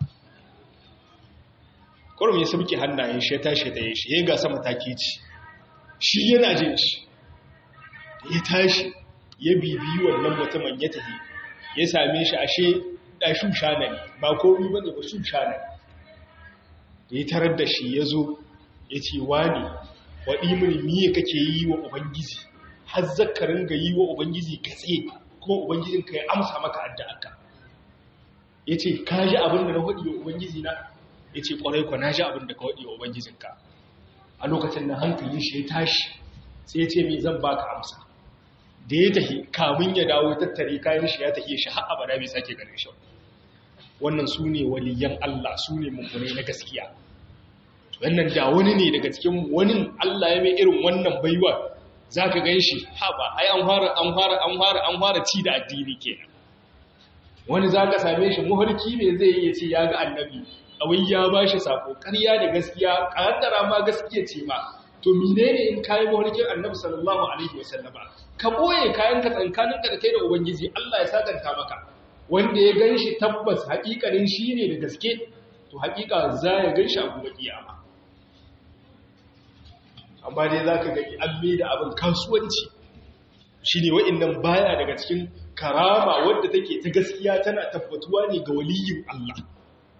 kurum ya sauke hannayen shi ya tashi da ya shi ya ga sama take ci shi yana jin shi ya tashi ya bibiyi wannan mutumin ya tafi ya same shi ashe da shushana ne ba komi ba ne ba shushana ne da ya tarar da shi ya zo ya ce wani waɗi mini miye kake yi wa ubangiji har zakarin ga yi wa ubangiji gatse kuma ubangijinka ya amsa maka addu'arka ya ce ka ji abin da na waɗi wa ubangiji na ya ce ƙwarai kwa na ji abin da ka waɗi wa ubangijinka a lokacin da hankalin shi ya tashi sai ya ce mai zan baka amsa da ya tafi kamun ya dawo tattare kayan shi ya tafi shi har abada bai sake ganin shi wannan su ne waliyan Allah su ne mummunai na gaskiya wannan da wani ne daga cikin wani Allah ya mai irin wannan baiwa za ka gan shi haɓa ai an fara an fara an fara an fara ci da addini kenan wani za ka same shi muharki ne zai yi ce ya ga annabi awai ya ba shi sako ƙarya da gaskiya ƙaddara ma gaskiya ce ma to menene in kayi muharkin annabi sallallahu alaihi wasallama ka boye kayan ka tsankanin ka da kai da ubangiji Allah ya sakanta maka wanda ya gan shi tabbas haƙiƙanin shi ne da gaske to haƙiƙa za ya gan shi a gobe kiyama amma dai za ka gani an da abin kasuwanci shi ne wa'innan baya daga cikin karama wadda take ta gaskiya tana tabbatuwa ne ga waliyin Allah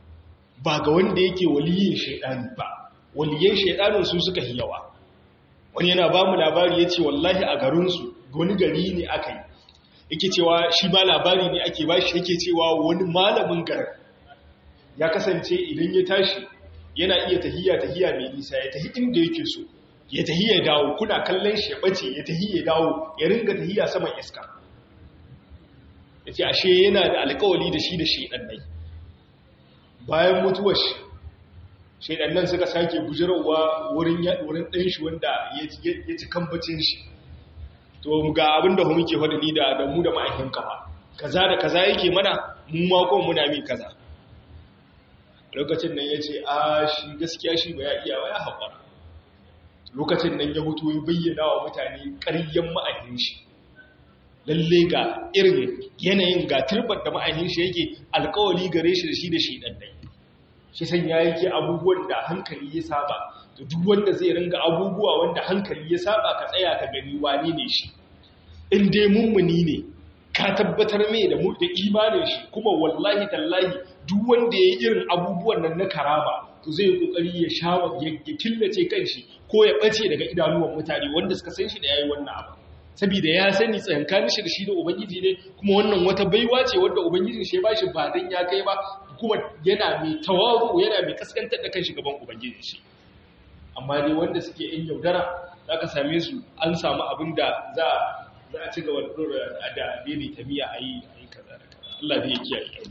ba ga wanda yake waliyin shaidani ba waliyan shaidanin su suka yawa wani yana ba mu labari ya ce wallahi a garinsu wani gari ne aka yi yake cewa shi ma labari ne ake ba shi yake cewa wani malamin garin ya kasance idan ya tashi yana iya tahiya tahiya mai nisa ya tahi inda yake so ya tahi ya dawo kuna kallon shi ya bace ya tahi ya dawo ya ringa tahiya saman iska ya ce ashe yana da alkawali da shi da shaidannai bayan mutuwar shi shaidannan suka sake bujirarwa wurin ɗan shi wanda ya ci kambacin shi to ga abin da muke faɗi ni da mu da ma'aikin kafa kaza da kaza yake mana mu makon muna min kaza lokacin nan ya ce a shi gaskiya shi ba ya iya ba ya haƙura lokacin nan ya hutu ya bayyana wa mutane ƙaryen ma'aikin shi lalle ga irin yanayin ga turbar da ma'aikin shi yake alkawali gare shi da shi da shi ɗanɗai shi san ya yake abubuwan da hankali ya saba da duk wanda zai ringa abubuwa wanda hankali ya saba ka tsaya ka gani wane ne shi in dai mummuni ne ka tabbatar mai da da imanin shi kuma wallahi tallahi duk wanda ya yi irin abubuwan nan na karama to zai kokari ya shawa ya killace kanshi ko ya bace daga idanuwan mutane wanda suka san shi da yayi wannan abu saboda ya sani tsankanin shi da shi da ubangiji ne kuma wannan wata baiwa ce wanda ubangijin shi ya bashi ba dan ya kai ba kuma yana mai tawazu yana mai kaskantar da kanshi gaban ubangijin shi amma dai wanda suke yin yaudara zaka same su an samu abin da za za a ci gaba da da dai tamiya ayi ayi kaza da kaza Allah dai ya kiyaye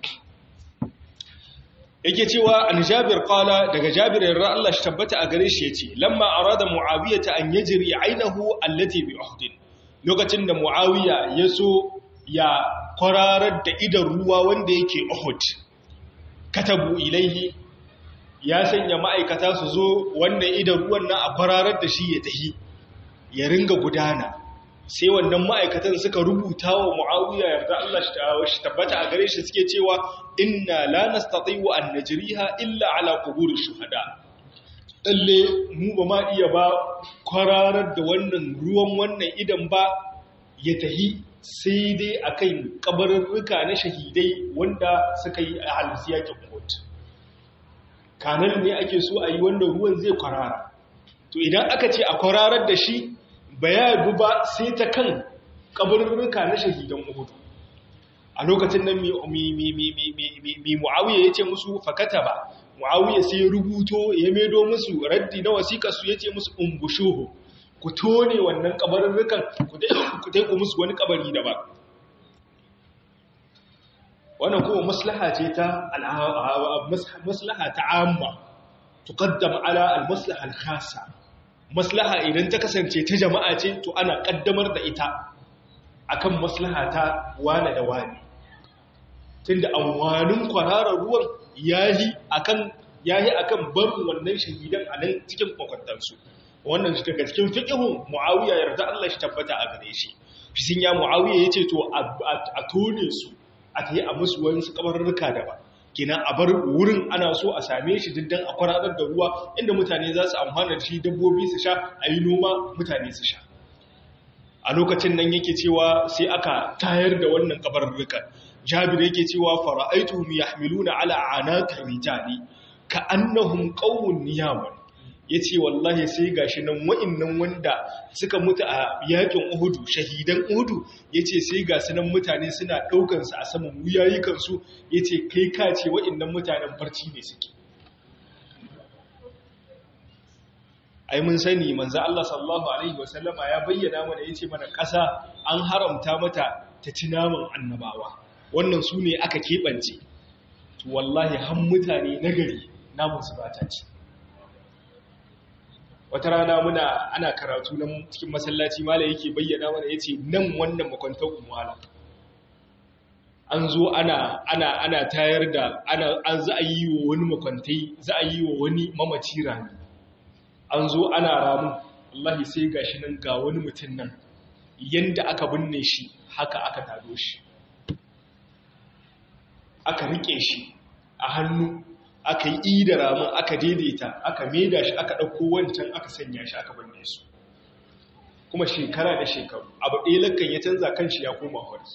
yake cewa an jabir qala daga jabir yarda Allah shi tabbata a gare shi yace lamma arada muawiya ta an yajri ainahu allati bi uhd lokacin da muawiya yaso ya kwararar da idan ruwa wanda yake uhud katabu ilaihi ya sanya ma'aikata su zo wannan idan ruwan nan a kwararar da shi ya tahi ya ringa gudana sai wannan ma'aikatan suka rubuta wa mu'awiya yarda Allah shi tabbata a gare shi suke cewa inna la nastati'u an najriha illa ala qubur shuhada dalle mu ba ma iya ba kwararar da wannan ruwan wannan idan ba ya tahi sai dai akan kabarurruka na shahidai wanda suka yi a halsiyakin kot kanan ne ake so a yi wannan ruwan zai kwarara to idan aka ce a kwararar da shi ba ya ba sai ta kan kabarurruka na shahidan uhudu a lokacin nan mi mu'awiyya ya ce musu fakata ba mu'awiyya sai rubuto ya medo musu raddi na wasiƙarsu ya ce musu umbushuhu ku tone wannan kabarurrukan ku taiku musu wani kabari da ba wannan kuma maslaha ce ta maslaha ta amma tuqaddam ala al-maslaha al-khassa maslaha idan ta kasance ta jama'a ce to ana kaddamar da ita akan maslaha ta wane da wane tunda amwanin kwararar ruwan yayi akan yayi akan barin wannan shahidan a nan cikin kwakwantansu wannan shi daga cikin fiqhun muawiya yarda Allah shi tabbata a gare shi shi sun ya muawiya yace to a tone su a tayi a musu wani su kabarurruka daban kenan a bar wurin ana so a same shi diddan a kwararar da ruwa inda mutane za su amfana da shi dabbobi su sha a yi noma mutane su sha a lokacin nan yake cewa sai aka tayar da wannan kabarurrukan jabir yake cewa fara'aituhum yahmiluna ala anaqir rijali ka annahum qawmun niyaman yace wallahi sai gashi nan wa'annan wanda suka mutu a yakin Uhudu shahidan Uhudu yace sai ga sunan mutane suna daukan su a saman wuyayikan su yace kai ka ce wa'annan mutanen barci ne suke ai mun sani manzo Allah sallallahu alaihi wasallama ya bayyana mana yace mana ƙasa an haramta mata ta ci naman annabawa wannan su ne aka keɓance to wallahi han mutane nagari namun su bata ci wata rana muna ana karatu na cikin masallaci mala yake bayyana mana yace nan wannan makwantar umwala an zo ana ana ana tayar da ana an za a yi wa wani makwantai za a yi wa wani mamaci rami an zo ana ramu wallahi sai gashi nan ga wani mutum nan yanda aka binne shi haka aka tado shi aka rike shi a hannu aka yi ida ramin aka daidaita aka maida shi aka ɗauko wancan aka sanya shi aka binne su kuma shekara da shekaru abu ɗaya lakan ya canza kan shi ya koma hori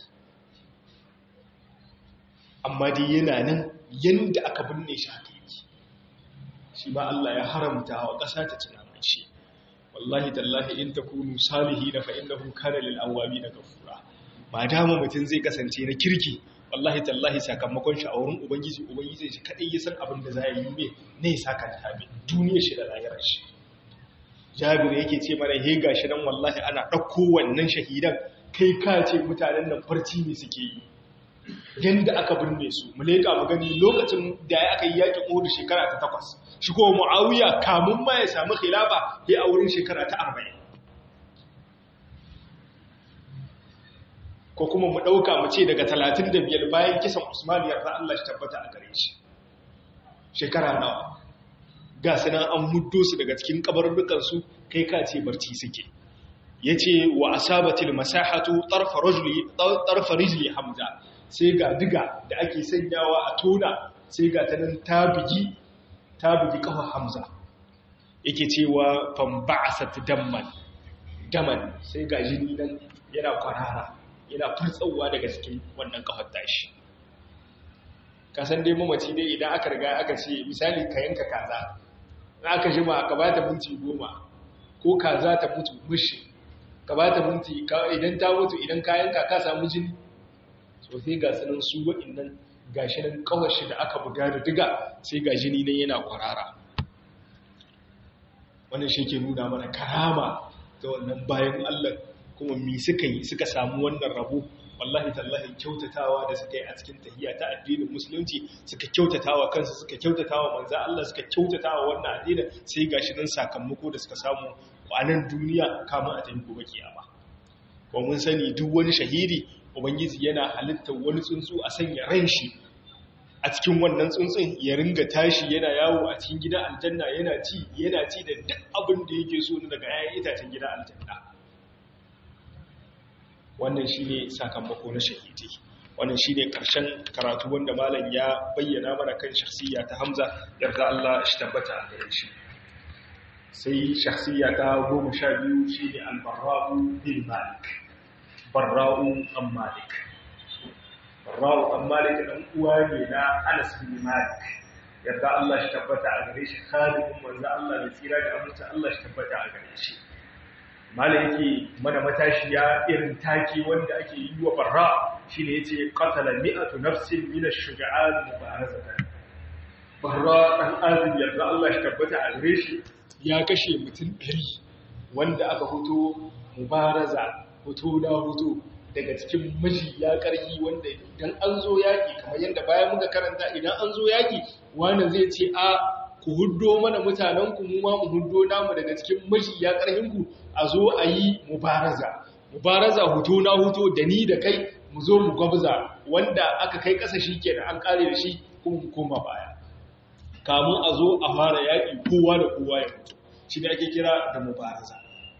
amma dai yana nan yanda aka binne shi haka yake shi ma Allah ya haramta wa ƙasa ta ci naman shi wallahi tallahi in takunu salihin fa innahu kana lil awabin ghafura ba dama mutun zai kasance na kirki wallahi tallahi sakamakon shi a wurin ubangiji ubangiji shi kadai ya san abin da za yi me ne ya saka ta bi duniyar shi da lahirar shi jabir yake ce mana he gashi nan wallahi ana dauko wannan shahidan kai ka ce mutanen nan farci ne suke yi yanda aka binne su mu leka mu gani lokacin da ya aka yi yakin Uhud shekara ta takwas shi ko Muawiya kamun ma ya samu khilafa ya a wurin shekara ta 40 ko kuma mu ɗauka mu ce daga talatin da biyar bayan kisan usman yarda Allah shi tabbata a gare shi shekara nawa ga su nan an muddo su daga cikin kabarurrukansu kai ka ce barci suke ya ce wa asabatil masahatu tarfa rijli hamza sai ga diga da ake sanyawa a tona sai ga ta nan ta bugi ta bugi kafa hamza yake cewa famba'asat damman daman sai ga jini nan yana kwarara yana furtsawa daga cikin wannan kafar tashi kasan dai mamaci dai idan aka riga aka ce misali ka yanka kaza na aka jima ka ba ta minti goma ko kaza ta mutu mushi ka ba ta minti idan ta mutu idan ka yanka ka samu jini so sai ga sanin su waɗannan gashi nan kawashi da aka buga da diga sai ga jini nan yana kwarara wannan shi ke nuna mana karama ta wannan bayan Allah kuma mi suka yi suka samu wannan rabo wallahi tallahi kyautatawa da suka yi a cikin tahiyya ta addinin musulunci suka kyautatawa kansu suka kyautatawa manzo Allah suka kyautatawa wannan addinin sai gashi nan sakamako da suka samu a nan duniya kama a tafi gobe kiyama ko mun sani duk wani shahidi ubangiji yana halittar wani tsuntsu a sanya ran shi a cikin wannan tsuntsun ya ringa tashi yana yawo a cikin gidan aljanna yana ci yana ci da duk abin da yake so daga 'ya'yan itacen gidan aljanna wannan shi ne sakamako na shahidi wannan shi ne ƙarshen karatu wanda malam ya bayyana mana kan shahsiya ta hamza yarda Allah shi tabbata a gare shi sai shahsiya ta goma sha biyu shi ne albarra'u bin malik barra'u an malik barra'u an malik ɗan uwa ne na anas bin malik yarda Allah shi tabbata a gare shi khalimin manzo Allah da tsira da amince Allah shi tabbata a gare shi mala yake mana matashiya irin taki wanda ake yi wa barra shi ne ya ce katala mi'atu nafsin mina shuga'an mubarazatan barra ɗan azin yarda Allah shi tabbata a gare shi ya kashe mutum ɗari wanda aka hoto mubaraza hoto na hoto daga cikin miji ya ƙarfi wanda idan an zo yaƙi kamar yadda bayan muka karanta idan an zo yaƙi wani zai ce a ku huddo mana mutanenku mu ma mu huddo namu daga cikin mashi ya ku a zo a yi mubaraza mubaraza huto na huto da ni da kai mu zo mu gwabza wanda aka kai ƙasa shi ke an ƙare da shi kuma mu koma baya kamun a zo a fara yaƙi kowa da kowa ya mutu shi ne ake kira da mubaraza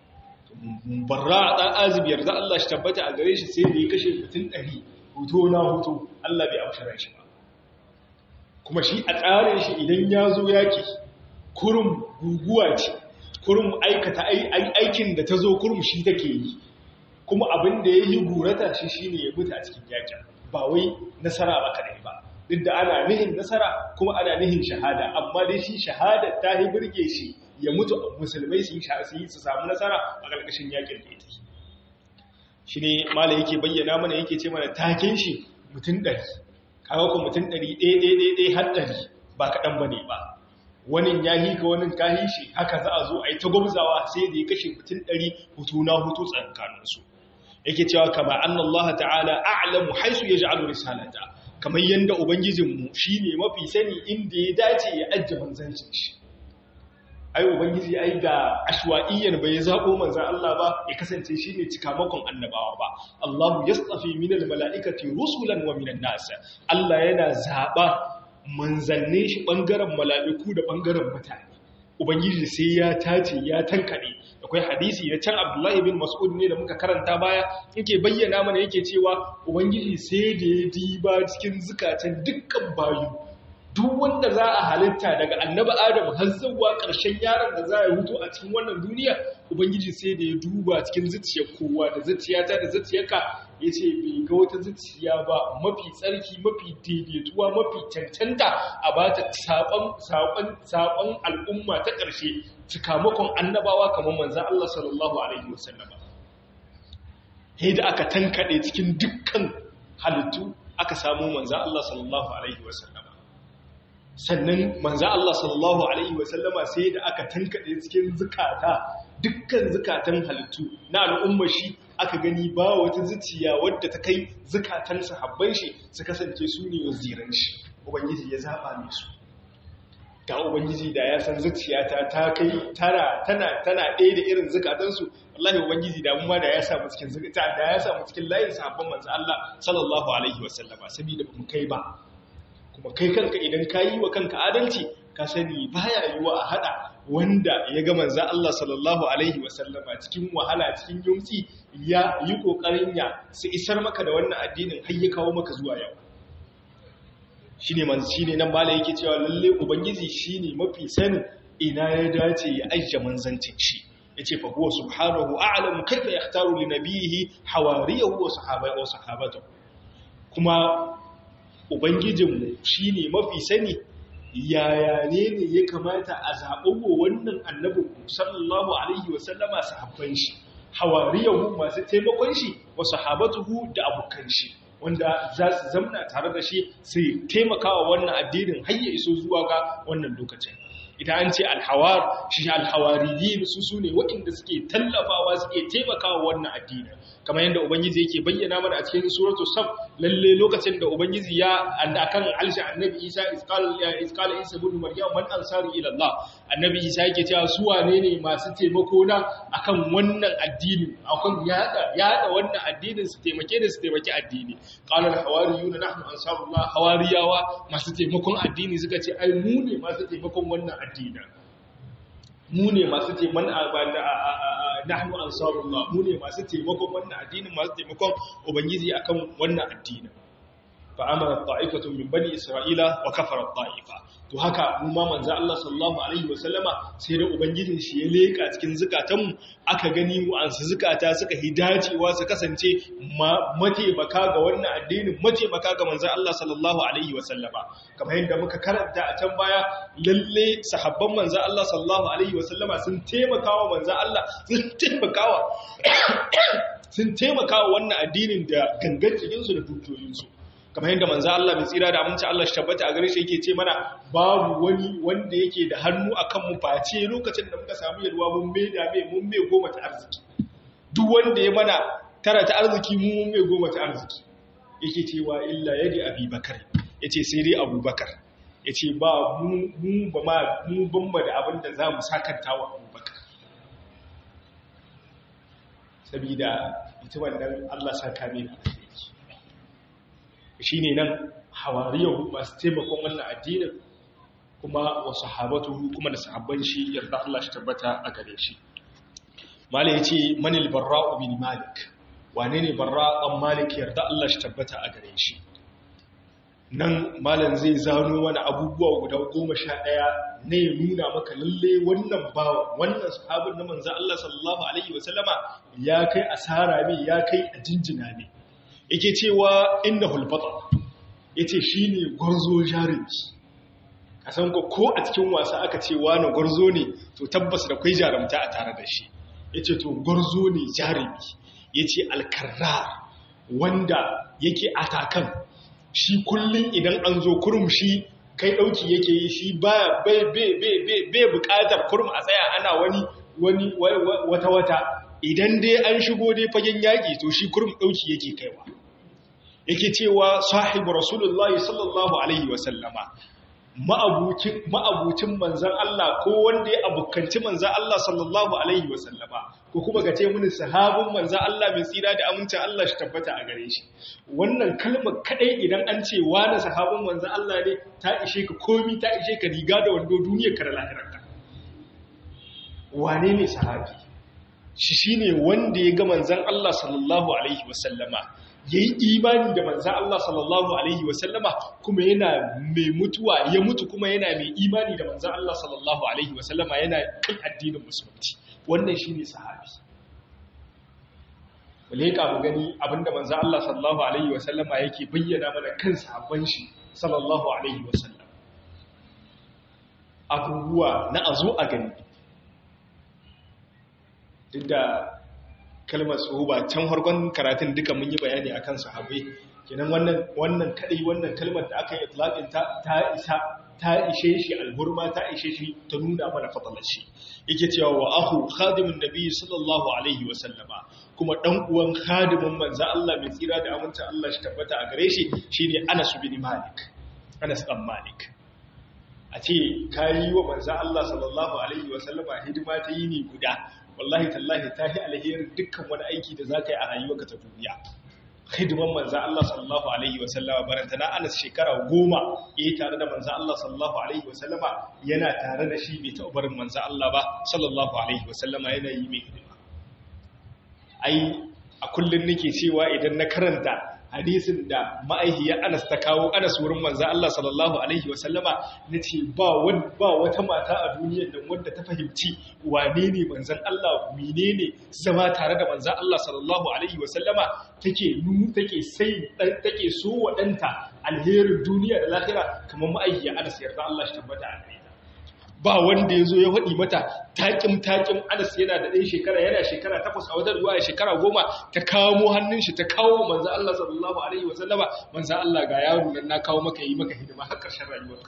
barra a ɗan azibiyar za Allah shi tabbata a gare shi sai da ya kashe mutum ɗari huto na huto Allah bai amshara shi ba kuma shi a tsarin shi idan ya zo yaki kurum guguwa ce kurum aikata aikin da ta zo kurum shi take yi kuma abin da ya yi gurata shi shi ne ya mutu a cikin yakin ba wai nasara ba kadai ba duk da ana nihin nasara kuma ana nihin shahada amma dai shi shahada ta yi birge shi ya mutu musulmai su yi su samu nasara a ƙarƙashin yakin da ita shi ne mala yake bayyana mana yake ce mana taken shi mutum ɗari kawo ku mutum ɗari ɗaya har ɗari ba kaɗan ba ne ba wani ya hika wani kahi shi haka za a zo a yi ta gwamzawa sai da ya kashe mutum ɗari hutu na hutu tsankaninsu yake cewa kama an Allah ta'ala a'lamu haisu ya ja'alu risalata kamar yadda ubangijinmu shi ne mafi sani inda ya dace ya ajiye manzancin shi ai ubangiji ai ga ashwa'iyyan bai zabo manzan Allah ba ya kasance shine cikamakon annabawa ba Allahu yastafi minal mala'ikati rusulan wa minan nas Allah yana zaba manzanne shi bangaren mala'iku da bangaren mutane ubangiji sai ya tace ya tankade akwai hadisi da can Abdullahi bin Mas'ud ne da muka karanta baya yake bayyana mana yake cewa ubangiji sai da ya diba cikin zukatan dukkan bayu duk wanda za a halitta daga annaba adam har zuwa ƙarshen yaron da za a hutu a cikin wannan duniya ubangiji sai da ya duba cikin zuciyar kowa da zuciyata da zuciyarka yace bai ga wata zuciya ba mafi tsarki mafi daidaituwa mafi cancanta a bata sabon sabon sabon al'umma ta ƙarshe cikamakon annabawa kamar manzon Allah sallallahu alaihi wasallam sai da aka tankade cikin dukkan halittu aka samu manzon Allah sallallahu alaihi wasallam sannan manzon Allah sallallahu alaihi wasallama sai da aka tankade cikin zukata dukkan zukatan halittu na al'ummar shi aka gani ba wata zuciya wadda ta kai zukatan sahabban shi su kasance su ne waziran shi ubangiji ya zaba ne su ga ubangiji da ya san zuciyata ta kai tana tana tana ɗaya da irin zukatan su wallahi ubangiji da mun ma da ya samu cikin zukata da ya samu cikin layin sahabban manzo Allah sallallahu alaihi wasallama saboda mu kai ba kuma kai kanka idan ka yi wa kanka adalci ka sani baya yiwa a hada wanda ya ga manzo Allah sallallahu alaihi wasallama cikin wahala cikin yunci ya yi kokarin ya su isar maka da wannan addinin har ya kawo maka zuwa yau shine man shine nan mala yake cewa lalle ubangiji shine mafi sanin ina ya dace ya ajiye manzancin shi yace fa huwa subhanahu a'lamu kayfa yahtaru li nabiyhi hawariyahu wa sahabaihi wa sahabatahu kuma ubangijinmu shine mafi sani yaya ne ne ya kamata a zaɓo wannan annabin sallallahu alaihi wasallama sahabban shi hawariyahu masu taimakon shi wa sahabatuhu da abokan shi wanda za su zamna tare da shi su taimakawa wannan addinin har ya iso zuwa ga wannan lokacin idan an ce alhawar shi alhawariyin su su ne waɗanda suke tallafawa suke taimakawa wannan addinin kamar yadda ubangiji yake bayyana mana a cikin suratul saf lalle lokacin da ubangiji ya akan alshi annabi isa isqal isqal isa ibn maryam man ansari ila allah annabi isa yake cewa su wane ne masu taimako na akan wannan addini akan yada yada wannan addinin su taimake da su taimaki addini qala al hawariyuna nahnu ansarullah hawariyawa masu taimakon addini suka ce ai mu ne masu taimakon wannan addini mu ne masu taimakon nahnu ansarullah mu ne masu taimakon wannan addinin masu taimakon ubangiji akan wannan addinin fa amara ta'ifatu min bani isra'ila wa kafara ta'ifa to haka mu ma manzo Allah sallallahu alaihi wa sallama sai da ubangijin shi ya leka cikin zukatan mu aka gani mu an su zukata suka hidacewa su kasance mataimaka ga wannan addinin mataimaka ga manzo Allah sallallahu alaihi wa sallama kamar yadda muka karanta a can baya lalle sahabban manzo Allah sallallahu alaihi wa sallama sun taimakawa manzo Allah sun taimakawa sun taimakawa wannan addinin da gangan cikinsu da dukiyoyinsu kamar yadda manzo Allah mai tsira da aminci Allah shi tabbata a gare shi yake ce mana babu wani wanda yake da hannu akan mu face lokacin da muka samu yalwa mun mai da mai mun mai goma ta arziki duk wanda ya mana tara ta arziki mu mun mai goma ta arziki yake cewa illa yadi abubakar yace sai dai abubakar yace ba mu mu ba ma mu ban da abin da zamu sakanta wa abubakar sabida ita wannan Allah saka mai shi ne nan hawariyahu masu taimakon wannan addinin kuma wa sahabatu kuma da sahabban shi yarda Allah shi tabbata a gare shi mala ya ce manil barra'u bin malik wane ne barra'an malik yarda Allah shi tabbata a gare shi nan malam zai zano wani abubuwa guda goma sha ɗaya ne ya nuna maka lalle wannan bawa wannan sahabin na manzo Allah sallallahu alaihi wasallama ya kai asara ne ya kai a jinjina ne yake cewa inna hulfata ya ce shi ne gwarzo jarumi a san ko a cikin wasa aka ce wani gwarzo ne to tabbas da kwai jarumta a tare da shi ya ce to gwarzo ne jarumi ya ce alkarra wanda yake atakan shi kullum idan an zo kurum shi kai ɗauki yake yi shi bai buƙatar kurum a tsaya ana wani wata-wata idan dai an shigo dai fagen yaƙi to shi kurum ɗauki yake kaiwa yake cewa sahibu rasulullahi sallallahu alaihi wasallama ma'abucin manzan Allah ko wanda ya abokanci manzan Allah sallallahu alaihi wasallama ko kuma ga ce mini sahabin manzan Allah mai tsira da amincin Allah shi tabbata a gare shi wannan kalmar kadai idan an ce wani sahabin manzan Allah ne ta ishe ka komi ta ishe ka riga da wando duniyar ka da lahirarka wane ne sahabi shi shine wanda ya ga manzan Allah sallallahu alaihi wasallama ya yi imani da manzan Allah sallallahu Alaihi wasallama kuma yana mai mutuwa ya mutu kuma yana mai imani da manzan Allah sallallahu Alaihi wasallama yana kan addinin musulunci wannan shi ne sahabi leka mu gani abinda manzo Allah sallallahu alaihi wasallama yake bayyana mana kan sahabban shi sallallahu alaihi wasallam abubuwa na azo a gani duk da kalmar ba can harkon karatun duka mun yi bayani akan sahabbai kenan wannan wannan kadai wannan kalmar da aka yi itlaqin ta ta isa ta ishe shi alhurma ta ishe shi ta nuna mana fadalar shi yake cewa wa ahu khadimun nabi sallallahu alaihi wa sallama kuma dan uwan khadimin manzo Allah mai tsira da aminta Allah shi tabbata a gare shi shine Anas bin Malik Anas dan Malik a ce kayi wa manzo Allah sallallahu alaihi wa sallama hidima ta yini guda wallahi tallahi ta yi alherin dukkan wani aiki da zaka yi a rayuwarka ta duniya hidiman manzan Allah sallallahu Alaihi wasallama baranta na anas shekara goma ya yi tare da manzan Allah sallallahu Alaihi wasallama yana tare da shi bai taɓa barin manzan Allah ba sallallahu Alaihi wasallama yana yi mai hidima ai a kullum nake cewa idan na karanta hadisin da ma'aihiyar anas ta kawo anas wurin manzan Allah sallallahu Alaihi wasallama na ce ba wata mata a duniyar nan wadda ta fahimci wane ne manzan Allah mine ne zama tare da manzan Allah sallallahu Alaihi wasallama take nu take sai take so waɗanta alherin duniya da lahira kamar ma'aihiyar anas yarda Allah shi tabbata a gare ba wanda ya zo ya faɗi mata taƙim taƙim anas yana da ɗaya shekara yana shekara takwas a wajen ruwa shekara goma ta kawo hannun shi ta kawo manzan Allah sallallahu alaihi wasallama manzan Allah ga yaro nan na kawo maka yi maka hidima har ƙarshen rayuwarka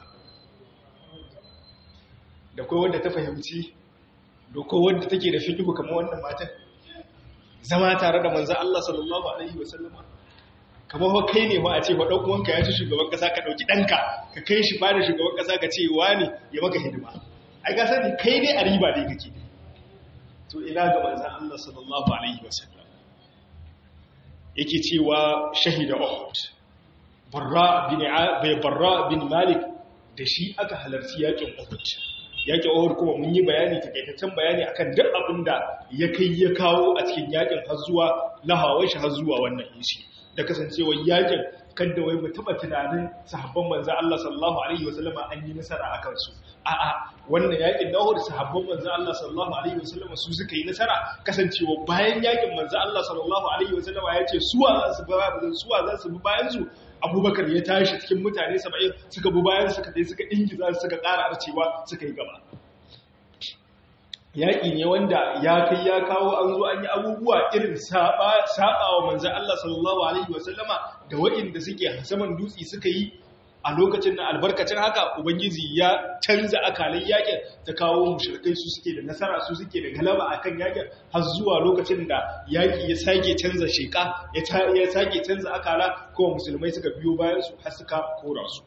da kai wanda ta fahimci da kai wanda take da fiqhu kamar wannan matan zama tare da manzan Allah sallallahu alaihi wasallama kamar fa kai ne ma a ce ba ɗan uwanka ya ci shugaban ƙasa ka ɗauki ɗanka ka kai shi ba da shugaban ƙasa ka ce wani ya maka hidima ai ga sani kai ne a riba ne kake to ina ga manzan Allah sallallahu alaihi wasallam yake cewa shahida Uhud Barra bin bai Barra bin Malik da shi aka halarci yakin Uhud yakin Uhud kuma mun yi bayani takaitaccen bayani akan duk abin da ya kai ya kawo a cikin yakin har zuwa lahawai shi har zuwa wannan yishi da kasancewar yakin kadda wai mu taba tunanin sahabban manzo Allah sallallahu alaihi wasallama an yi nasara akan su a'a wannan yakin da Uhud sahabban manzo Allah sallallahu alaihi wasallama su suka yi nasara kasancewa bayan yakin manzo Allah sallallahu alaihi wasallama ya ce suwa za su ba suwa za su bi bayan su Abubakar ya tashi cikin mutane 70 suka bi bayan suka dai suka ingiza suka ƙara arcewa suka yi gaba yaƙi ne wanda ya kai ya kawo an zo an yi abubuwa irin saɓa wa manzan Allah sallallahu Alaihi wasallama da waɗanda suke saman dutse suka yi a lokacin na albarkacin haka Ubangiji ya canza akalin yaƙin ta kawo mushrikai su suke da nasara su suke da galaba a kan yaƙin har zuwa lokacin da yaƙi ya sake canza sheƙa ya sake canza akala kuma musulmai suka biyo bayan su har suka kora su.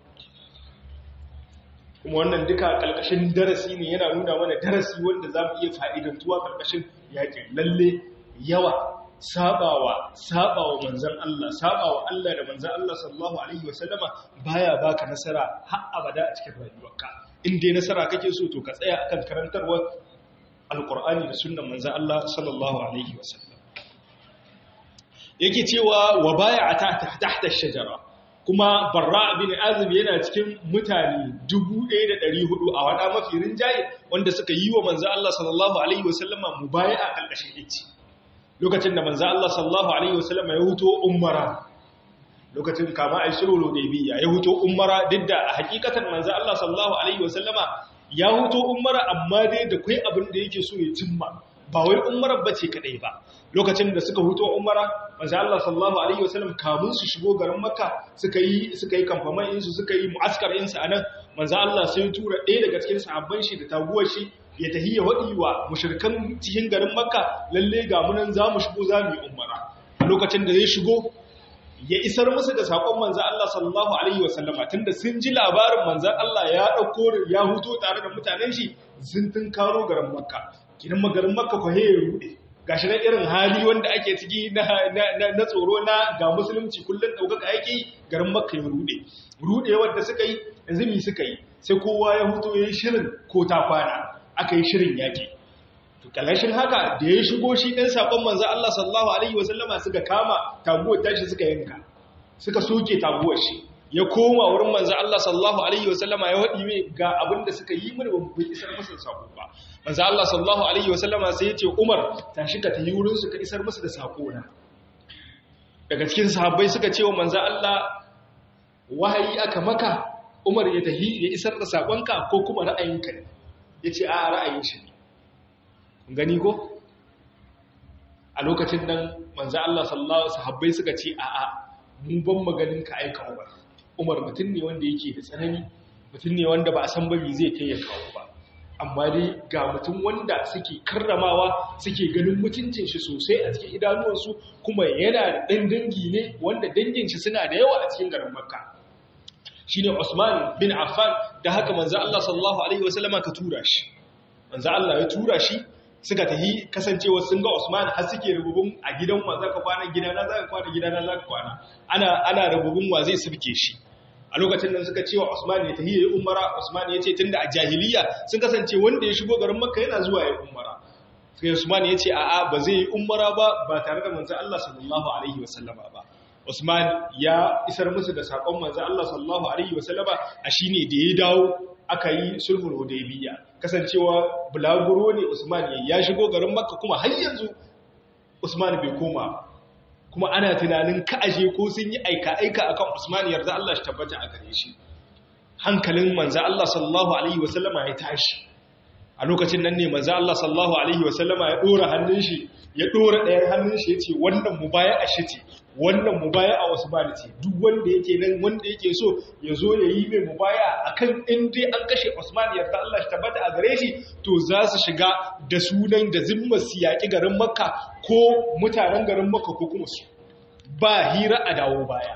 kuma wannan duka ƙarƙashin darasi ne yana nuna mana darasi wanda za mu iya fa'idantuwa ƙarƙashin yaƙin lalle yawa sabawa sabawa manzan Allah sabawa Allah da manzan Allah sallallahu alaihi wasallama baya baka nasara har abada a cikin rayuwarka in dai nasara kake so to ka tsaya akan karantarwar alqur'ani da sunnan manzan Allah sallallahu alaihi wasallam yake cewa wa baya tahta ash-shajara kuma barra bin azib yana cikin mutane 1400 a wada mafi rinjaye wanda suka yi wa manzo Allah sallallahu alaihi wasallama mubaya'a kalkashin ici lokacin da manzo Allah sallallahu alaihi wasallama ya huto umara lokacin kama ai sulhu hudaybiya ya huto umara duk da a hakikatan manzo Allah sallallahu alaihi wasallama ya huto umara amma dai da kai abin da yake so ya cimma ba wai umarar bace kadai ba lokacin da suka huto umara manzo Allah sallallahu alaihi wasallam kamun su shigo garin Makka suka yi suka yi kamfaman in su suka yi mu'askar in su anan manzo Allah sai ya tura ɗaya daga cikin sahabban shi da taguwar shi ya tahiyya wadi wa mushrikan cikin garin Makka lalle ga mu nan zamu shigo zamu yi umara a lokacin da zai shigo ya isar musu da sakon manzo Allah sallallahu alaihi wasallama tunda sun ji labarin manzo Allah ya dauko ya huto tare da mutanen shi sun tun karo garin Makka kidan magarin Makka ko he ya rude gashi na irin hali wanda ake ciki na tsoro na ga musulunci kullum ɗaukaka yake garin makka ya rude rude wadda suka yi yanzu mi suka yi sai kowa ya huto ya yi shirin ko ta kwana aka yi shirin yaƙi to kalashin haka da ya shigo shi ɗan saƙon manzo Allah sallallahu alaihi wasallama suka kama taguwar tashi suka yanka suka soke taguwar shi ya koma wurin manzo Allah sallallahu alaihi wasallama ya wadi mai ga abin da suka yi mana ban isar musu da sako ba manzo Allah sallallahu alaihi wasallama sai ya ce Umar tashi ka tayi wurin su ka isar musu da sako na daga cikin sahabbai suka ce wa manzo Allah wahayi aka maka Umar ya tahi ya isar da sakonka ko kuma ra'ayinka ne yace a ra'ayin shi ne gani ko a lokacin nan manzo Allah sallallahu alaihi sahabbai suka ce a a mu ban maganin ka aika Umar Umar mutum ne wanda yake da tsanani mutum ne wanda ba a san ba me zai kai ya kawo ba amma dai ga mutum wanda suke karramawa suke ganin mutuncin shi sosai a cikin idanuwansu kuma yana da ɗan dangi ne wanda dangin shi suna da yawa a cikin garin makka shine Usman bin Affan da haka manzo Allah sallallahu alaihi wasallama ka tura shi manzo Allah ya tura shi suka tahi kasancewa sun ga Usman har suke rububun a gidan wa zaka kwana gidana zaka kwana gidana zaka kwana ana ana rububun wa zai sirke shi a lokacin nan suka cewa Usman ya tahi yayi umara Usman ya ce tunda a jahiliya sun kasance wanda ya shigo garin Makka yana zuwa yayi umara sai Usman ya ce a'a ba zai yi umara ba ba tare da manzo Allah sallallahu alaihi wasallama ba Usman ya isar musu da sakon manzo Allah sallallahu alaihi wasallama a shine da ya dawo aka yi sulhul hudaybiyya kasancewa bulaguro ne Usman ya shigo garin Makka kuma har yanzu Usman bai koma kuma ana tunanin ka'aje ko sun yi aika-aika akan Usman yarda Allah shi tabbata a gare shi hankalin manzo Allah sallallahu alaihi wasallama ya tashi a lokacin nan ne manzo Allah sallallahu alaihi wasallama ya dora hannun shi ya dora ɗayan hannun shi yace wannan mubaya'a shi ce wannan mubaya'a Usman ce duk wanda yake nan wanda yake so ya zo ya yi mai mubaya'a akan in dai an kashe Usman yarda Allah shi tabbata a gare shi to za su shiga da sunan da zimmar su yaƙi garin Makka ko mutanen garin Makka ko kuma su ba hira a dawo baya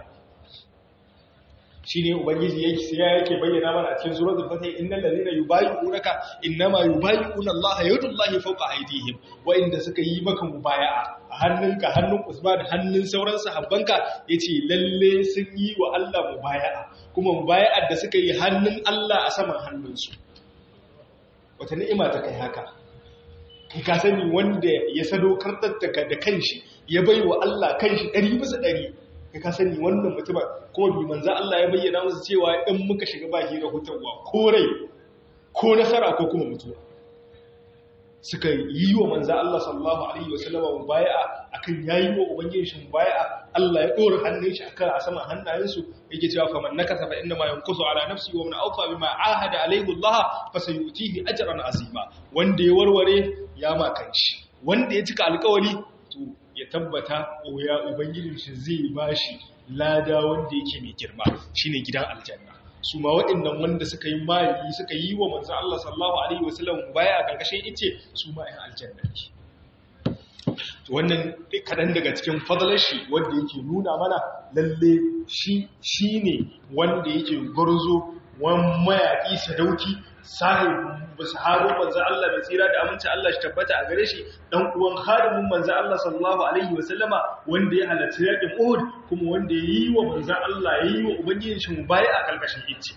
shine ubangiji yake sai yake bayyana mana a cikin suratul fatih innal ladina yubayyi'unaka innama yubayyi'una Allah yadullahi fawqa aydihim wa inda suka yi maka mubaya'a a hannunka hannun Usman hannun sauran sahabbanka yace lalle sun yi wa Allah mubaya'a kuma mubaya'ar da suka yi hannun Allah a saman hannunsu wata ni'ima ta kai haka kai ka sani wanda ya sadaukar da kanshi ya bai wa Allah kanshi ɗari bisa ɗari kai ka sani wannan mutumin kuma bi manza Allah ya bayyana musu cewa in muka shiga ba hira hutarwa ko rai ko nasara ko kuma mutuwa suka yi wa manza Allah sallallahu alaihi wasallama mubaya'a akan yayi wa ubangijin shi mubaya'a Allah ya dora hannun shi akan a saman hannayensu yake cewa fa man nakasa fa inna ma yanqusu ala nafsi wa man awfa bima ahada alaihi Allah fa sayutihi ajran azima wanda ya warware ya ma kanshi wanda ya cika alƙawari to ya tabbata ya ubangijin shi zai bashi lada wanda yake mai girma shine gidan aljanna su ma waɗannan wanda suka yi mali suka yi wa manzo Allah sallallahu alaihi wasallam baya a karkashin ice su ma ɗan aljanna ne wannan kaɗan daga cikin fadalar shi wanda yake nuna mana lalle shi shine wanda yake gwarzo wani mayaƙi sadauki sahabin manzo Allah mai tsira da aminci Allah shi tabbata a gare shi dan uwan hadimin manzo Allah sallallahu alaihi wasallama wanda ya halarci yakin Uhud kuma wanda yayi wa manzo Allah yayi wa ubangijin shi mubaya a kalkashin ice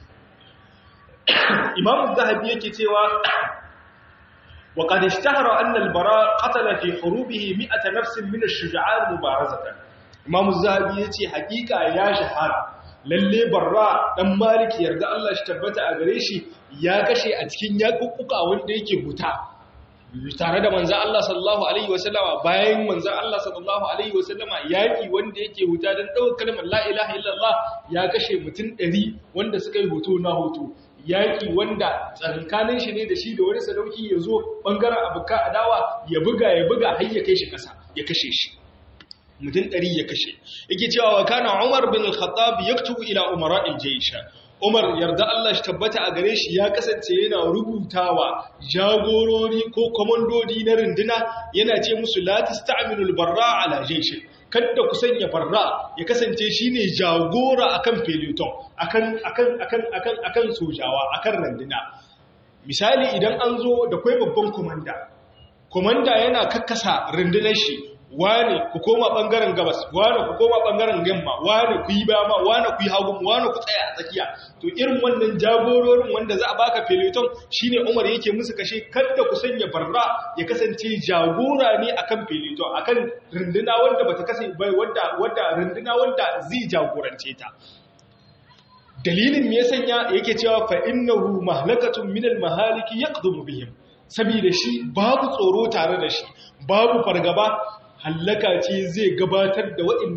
Imam Zahabi yake cewa wa qad ishtahara anna al-bara qatala fi hurubihi 100 nafsin min ash-shuja'an mubarazatan Imam Zahabi yace hakika ya shahara lalle barra dan maliki yarda Allah shi tabbata a gare shi ya kashe a cikin yakukkuka wanda yake huta tare da manzan Allah sallallahu alaihi wasallama bayan manzan Allah sallallahu alaihi wasallama yaki wanda yake huta don ɗaukar kalmar la ilaha illallah ya kashe mutum ɗari wanda suka yi hoto na hoto yaki wanda tsakankanin shi ne da shi da wani sadauki ya zo ɓangaren abuka adawa ya buga ya buga har ya kai shi ƙasa ya kashe shi mutum ɗari ya kashe yake cewa wa kana umar bin al-khattab yaktubu ila umara al-jaysha umar yarda Allah shi tabbata a gare shi ya kasance yana rubutawa jagorori ko komandodi na runduna yana ce musu la tasta'milu al-barra ala jayshin kada ku sanya barra ya kasance shine jagora akan peloton akan akan akan akan akan sojawa akan runduna misali idan an zo da kai babban komanda komanda yana kakkasa rundunar shi wane ku koma bangaren gabas wane ku koma bangaren yamma wane ku yi bama wane ku yi hagu wane ku tsaya a tsakiya to irin wannan jagororin wanda za a baka peloton shine Umar yake musu kashe kada ku sanya barra ya kasance jagora ne akan peloton akan runduna wanda bata kasance bai wanda wanda runduna wanda zai jagorance ta dalilin me ya sanya yake cewa fa innahu mahlakatun minal mahaliki yaqdumu bihim saboda shi babu tsoro tare da shi babu fargaba hallaka ce zai gabatar da waɗannan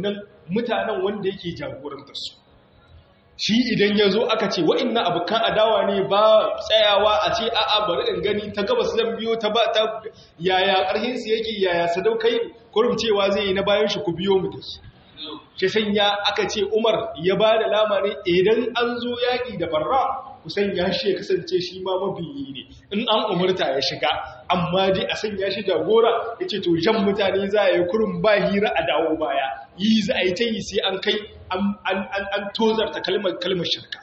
mutanen wanda yake jagorantar su shi idan ya zo aka ce wa'inna abokan adawa ne ba tsayawa a ce a'a bari in gani ta gabas zan biyo ta ba ta yaya ƙarhinsu yake yaya sadaukai kurum cewa zai yi na bayan shi ku biyo mu da su shi sanya aka ce umar ya ba da lamarin idan an zo yaƙi da barra ku sanya shi ya kasance shi ma mabiyi ne in an umarta ya shiga amma dai a sanya shi jagora ya ce to jan mutane za a yi kurum ba hira a dawo baya yi za a yi ta yi sai an kai an tozarta kalmar shirka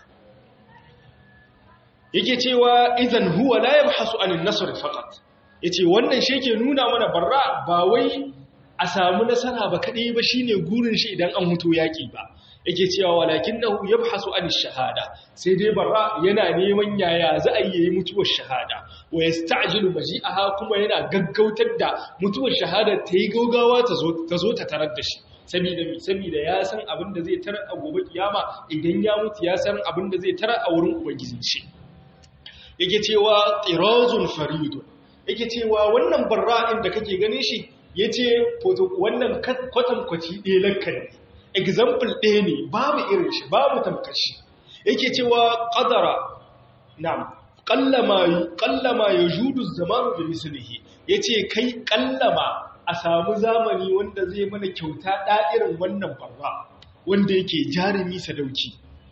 yake cewa idan huwa la yabhasu anin nasr faqat yace wannan shi ke nuna mana barra ba wai a samu nasara ba kadai ba shine gurin shi idan an huto yaki ba yake cewa walakinahu yabhasu anish shahada sai dai barra yana neman yaya za a yi mutuwar shahada wa yasta'jilu maji'aha kuma yana gaggautar da mutuwar shahada ta yi gaugawa ta zo ta tarar da shi saboda mi saboda ya san abin da zai tarar a gobe kiyama idan ya mutu ya san abin da zai tarar a wurin ubangijin shi yake cewa tirazun faridun yake cewa wannan barra'in da kake ganin shi yace wannan kwatankwaci ɗaya lakka ne example ɗaya ne babu irin shi babu tamkar shi yake cewa qadara na'am qallama qallama yajudu zamanu bi mislihi yace kai qallama a samu zamani wanda zai mana kyauta da'irin wannan barra wanda yake jarumi sadauki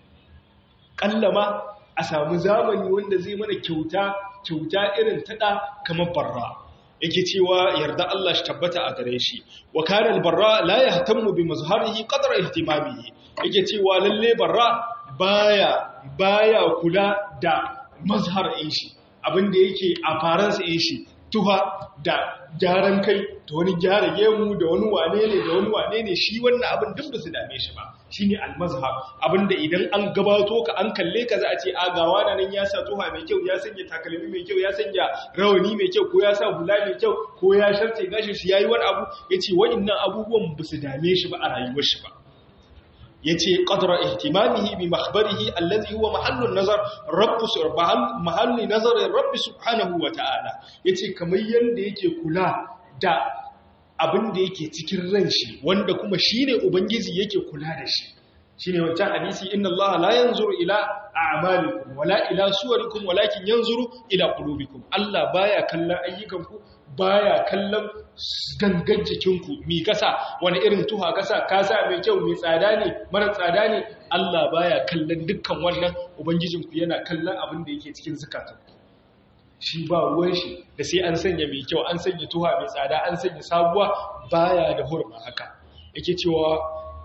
qallama a samu zamani wanda zai mana kyauta kyauta irin tada kamar barra yake cewa yarda Allah shi tabbata a gare shi wa kana al-barra la yahtammu bi mazharihi qadra ihtimamihi yake cewa lalle barra baya baya kula da mazhar ɗin shi abinda yake a faransa ɗin shi tuha da gyaran kai da wani gyara gemu da wani wane ne da wani wane ne shi wannan abin duk da su dame shi ba shine al-mazhar abinda idan an gabato ka an kalle ka za a ce a gawa na nan ya sa tuha mai kyau ya sanya takalmi mai kyau ya sanya rawani mai kyau ko ya sa hula mai kyau ko ya sharce gashin shi yayi wani abu yace wa'annan abubuwan ba su dame shi ba a rayuwar shi ba yace qadra ihtimamihi bi makhbarihi allazi huwa mahallun nazar rabbu subhanahu mahalli nazar rabbi subhanahu wa ta'ala yace kamar yanda yake kula da abin da yake cikin ran shi wanda kuma shine ubangiji yake kula da shi shine wancan hadisi inna allaha la yanzuru ila a'malikum wala ila suwarikum walakin yanzuru ila qulubikum allah baya kallon ayyukanku baya kallon gangan jikinku mi kasa wani irin tuha kasa kasa mai kyau mai tsada ne mara tsada ne Allah baya kallon dukkan wannan ubangijinku yana kallon abin da yake cikin zukatanku shi ba ruwan shi da sai an sanya mai kyau an sanya tuha mai tsada an sanya sabuwa baya da hurma haka yake cewa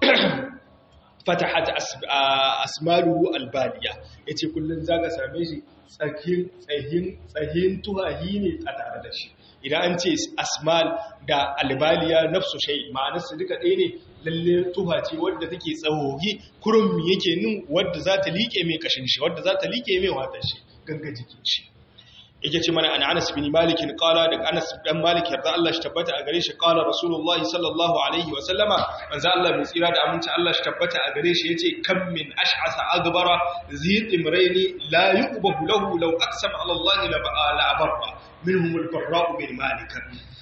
fatahat asmaluhu albaliya yace kullun zaka same shi tsakin tsahin tsahin tuhahi ne a tare da shi idan an ce asmal da albaliya nafsu shay ma'anar su duka ɗaya ne lalle tuha ce wadda take tsawogi kurum yake nin wadda za ta liƙe mai kashin shi wadda za ta liƙe mai watan shi ganga jikin shi yake ce mana an Anas bin Malik qala da Anas dan Malik yarda Allah shi tabbata a gare shi qala Rasulullahi sallallahu alaihi wa sallama manzo Allah mai tsira da aminci Allah shi tabbata a gare shi yace kam min ash'asa agbara zi imraini la yuqbahu lahu law aqsama ala Allah la abarra minhum al-barra bin Malik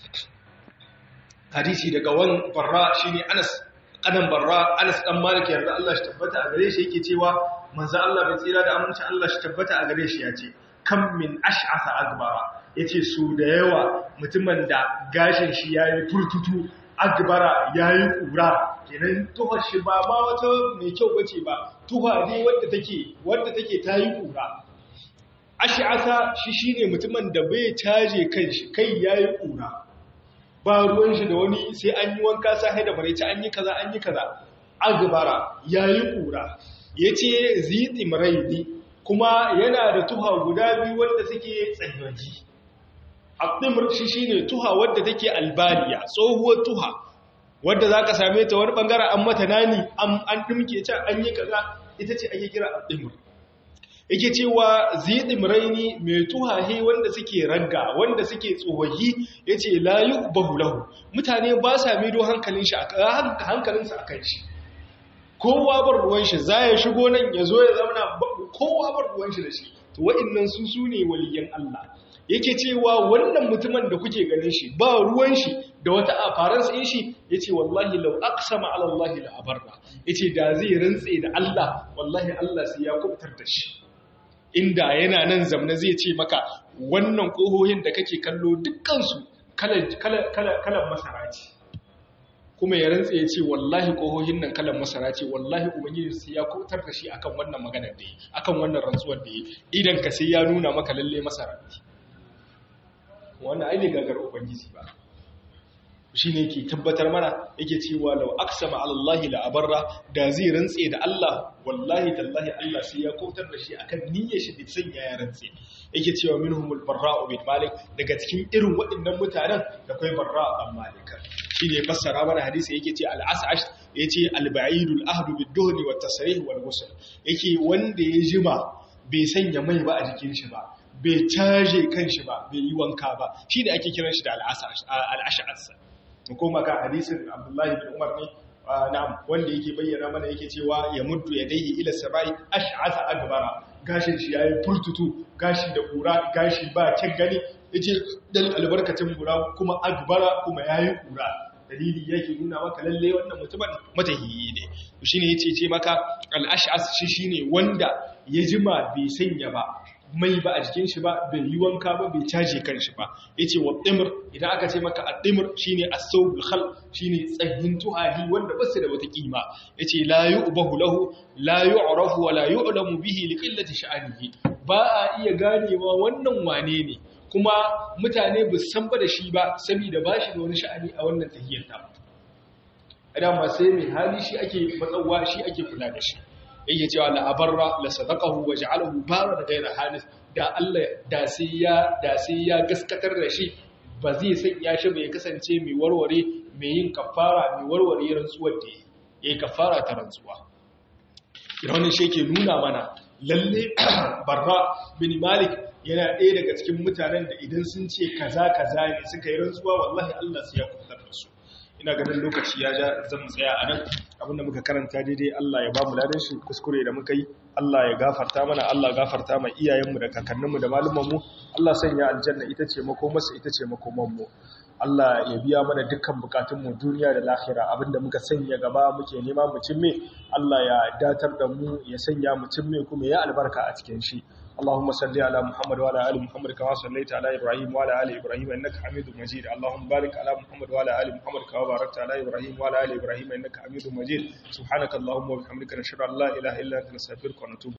hadisi daga wan barra shine Anas kanan barra Anas dan Malik yarda Allah shi tabbata a gare shi yake cewa manzo Allah mai tsira da aminci Allah shi tabbata a gare shi yace kan min ash'asa agbara yace su da yawa mutumin da gashin shi yayi furtutu agbara yayi kura kenan tuhar shi ba ma wata mai kyau bace ba tuha ne wanda take wanda take tayi kura ash'asa shi shine mutumin da bai taje kanshi kai yayi kura ba ruwan shi da wani sai an yi wanka sai da maraice an yi kaza an yi kaza agbara yayi kura yace zitimraini kuma yana da tuha guda biyu wanda suke tsayaji aqdimr shi shine tuha wadda take albaliya tsohuwar tuha wadda zaka same ta wani bangare an mata nani an an dimke ta an yi kaza ita ce ake kira aqdimr yake cewa zidimraini mai tuhahe wanda suke ragga wanda suke tsohahi yace la yuqbahu lahu mutane ba sa mido hankalin shi hankalinsa akan shi kowa bar ruwan shi za ya shigo nan ya zo ya zauna kowa bar ruwan shi da shi to wa'annan su su ne waliyan Allah yake cewa wannan mutumin da kuke ganin shi ba ruwan shi da wata aparansa in shi yace wallahi law aqsama ala Allah la abarra yace da zai rantse da Allah wallahi Allah sai ya kubutar da shi inda yana nan zamna zai ce maka wannan kohohin da kake kallo dukkan su kalan kalan kalan masara ce kuma ya rantse ya ce wallahi kohohin nan kalan masara ce wallahi ubangiji sai ya kubutar da shi akan wannan maganar da yi akan wannan rantsuwar da yi idan ka sai ya nuna maka lalle masara ce wannan ai ne gagar ubangiji ba shi ne ke tabbatar mana yake cewa lau aksama alallahi la'abarra da zai rantse da Allah wallahi tallahi Allah sai ya kautar da shi akan niyyar shi da sanya ya rantse yake cewa minhumul barra'u bin malik daga cikin irin waɗannan mutanen da kai barra'u bin malik shi ne fassara mana hadisi yake ce al-as'ash yace al-ba'idul ahdu bid-duhni wat-tasrih wal-ghusl yake wanda ya jima bai sanya mai ba a jikin shi ba bai caje kanshi ba bai yi wanka ba shi da ake kiran shi da al-ash'as mu koma kan hadisin Abdullahi bin Umar ne na'am wanda yake bayyana mana yake cewa ya muddu yadayhi ila sabai ash'asa agbara gashin shi yayi furtutu gashi da kura gashi ba kin gani yace dan albarkacin kura kuma agbara kuma yayi kura dalili yake nuna maka lalle wannan mutumin matahiyi ne shine yace ce maka al-ash'as shi shine wanda ya jima bai sanya ba mai ba a jikin shi ba bai yi wanka ba bai caje kan shi ba yace wa dimr idan aka ce maka ad-dimr shine as-sawbul khal shine tsahin tuhahi wanda ba su da wata kima yace la yu'bahu lahu la yu'rafu wa la yu'lamu bihi li qillati sha'anihi ba a iya ganewa wannan wane ne kuma mutane ba san ba da shi ba saboda ba shi da wani sha'ani a wannan tahiyyar ta idan ma sai mai hali shi ake matsawa shi ake kula da shi yake cewa la abarra la sadaqahu wa ja'alahu bara da gaira halis da Allah da sai ya da sai ya gaskatar da shi ba zai sanya shi bai kasance mai warware mai yin kafara mai warware rantsuwar da yayi kafara ta rantsuwa idan wannan shi yake nuna mana lalle barra bin malik yana ɗaya daga cikin mutanen da idan sun ce kaza kaza ne suka yi rantsuwa wallahi Allah sai ya kubutar da su ina ganin lokaci ya ja zan tsaya a nan abinda muka karanta daidai Allah ya ba mu ladan shi kuskure da muka yi Allah ya gafarta mana Allah gafarta ma iyayenmu da kakanninmu da malumanmu Allah sanya aljanna ita ce makomarsa ita ce makomanmu Allah ya biya mana dukkan bukatunmu duniya da lahira abinda muka sanya gaba muke nema mu cimme Allah ya datar da mu ya sanya mu cimme kuma ya albarka a cikin shi اللهم صل على محمد وعلى ال محمد كما صليت على ابراهيم وعلى ال ابراهيم انك حميد مجيد اللهم بارك على محمد وعلى ال محمد كما باركت على ابراهيم وعلى ال ابراهيم انك حميد مجيد سبحانك اللهم وبحمدك نشهد ان لا اله الا انت نستغفرك ونتوب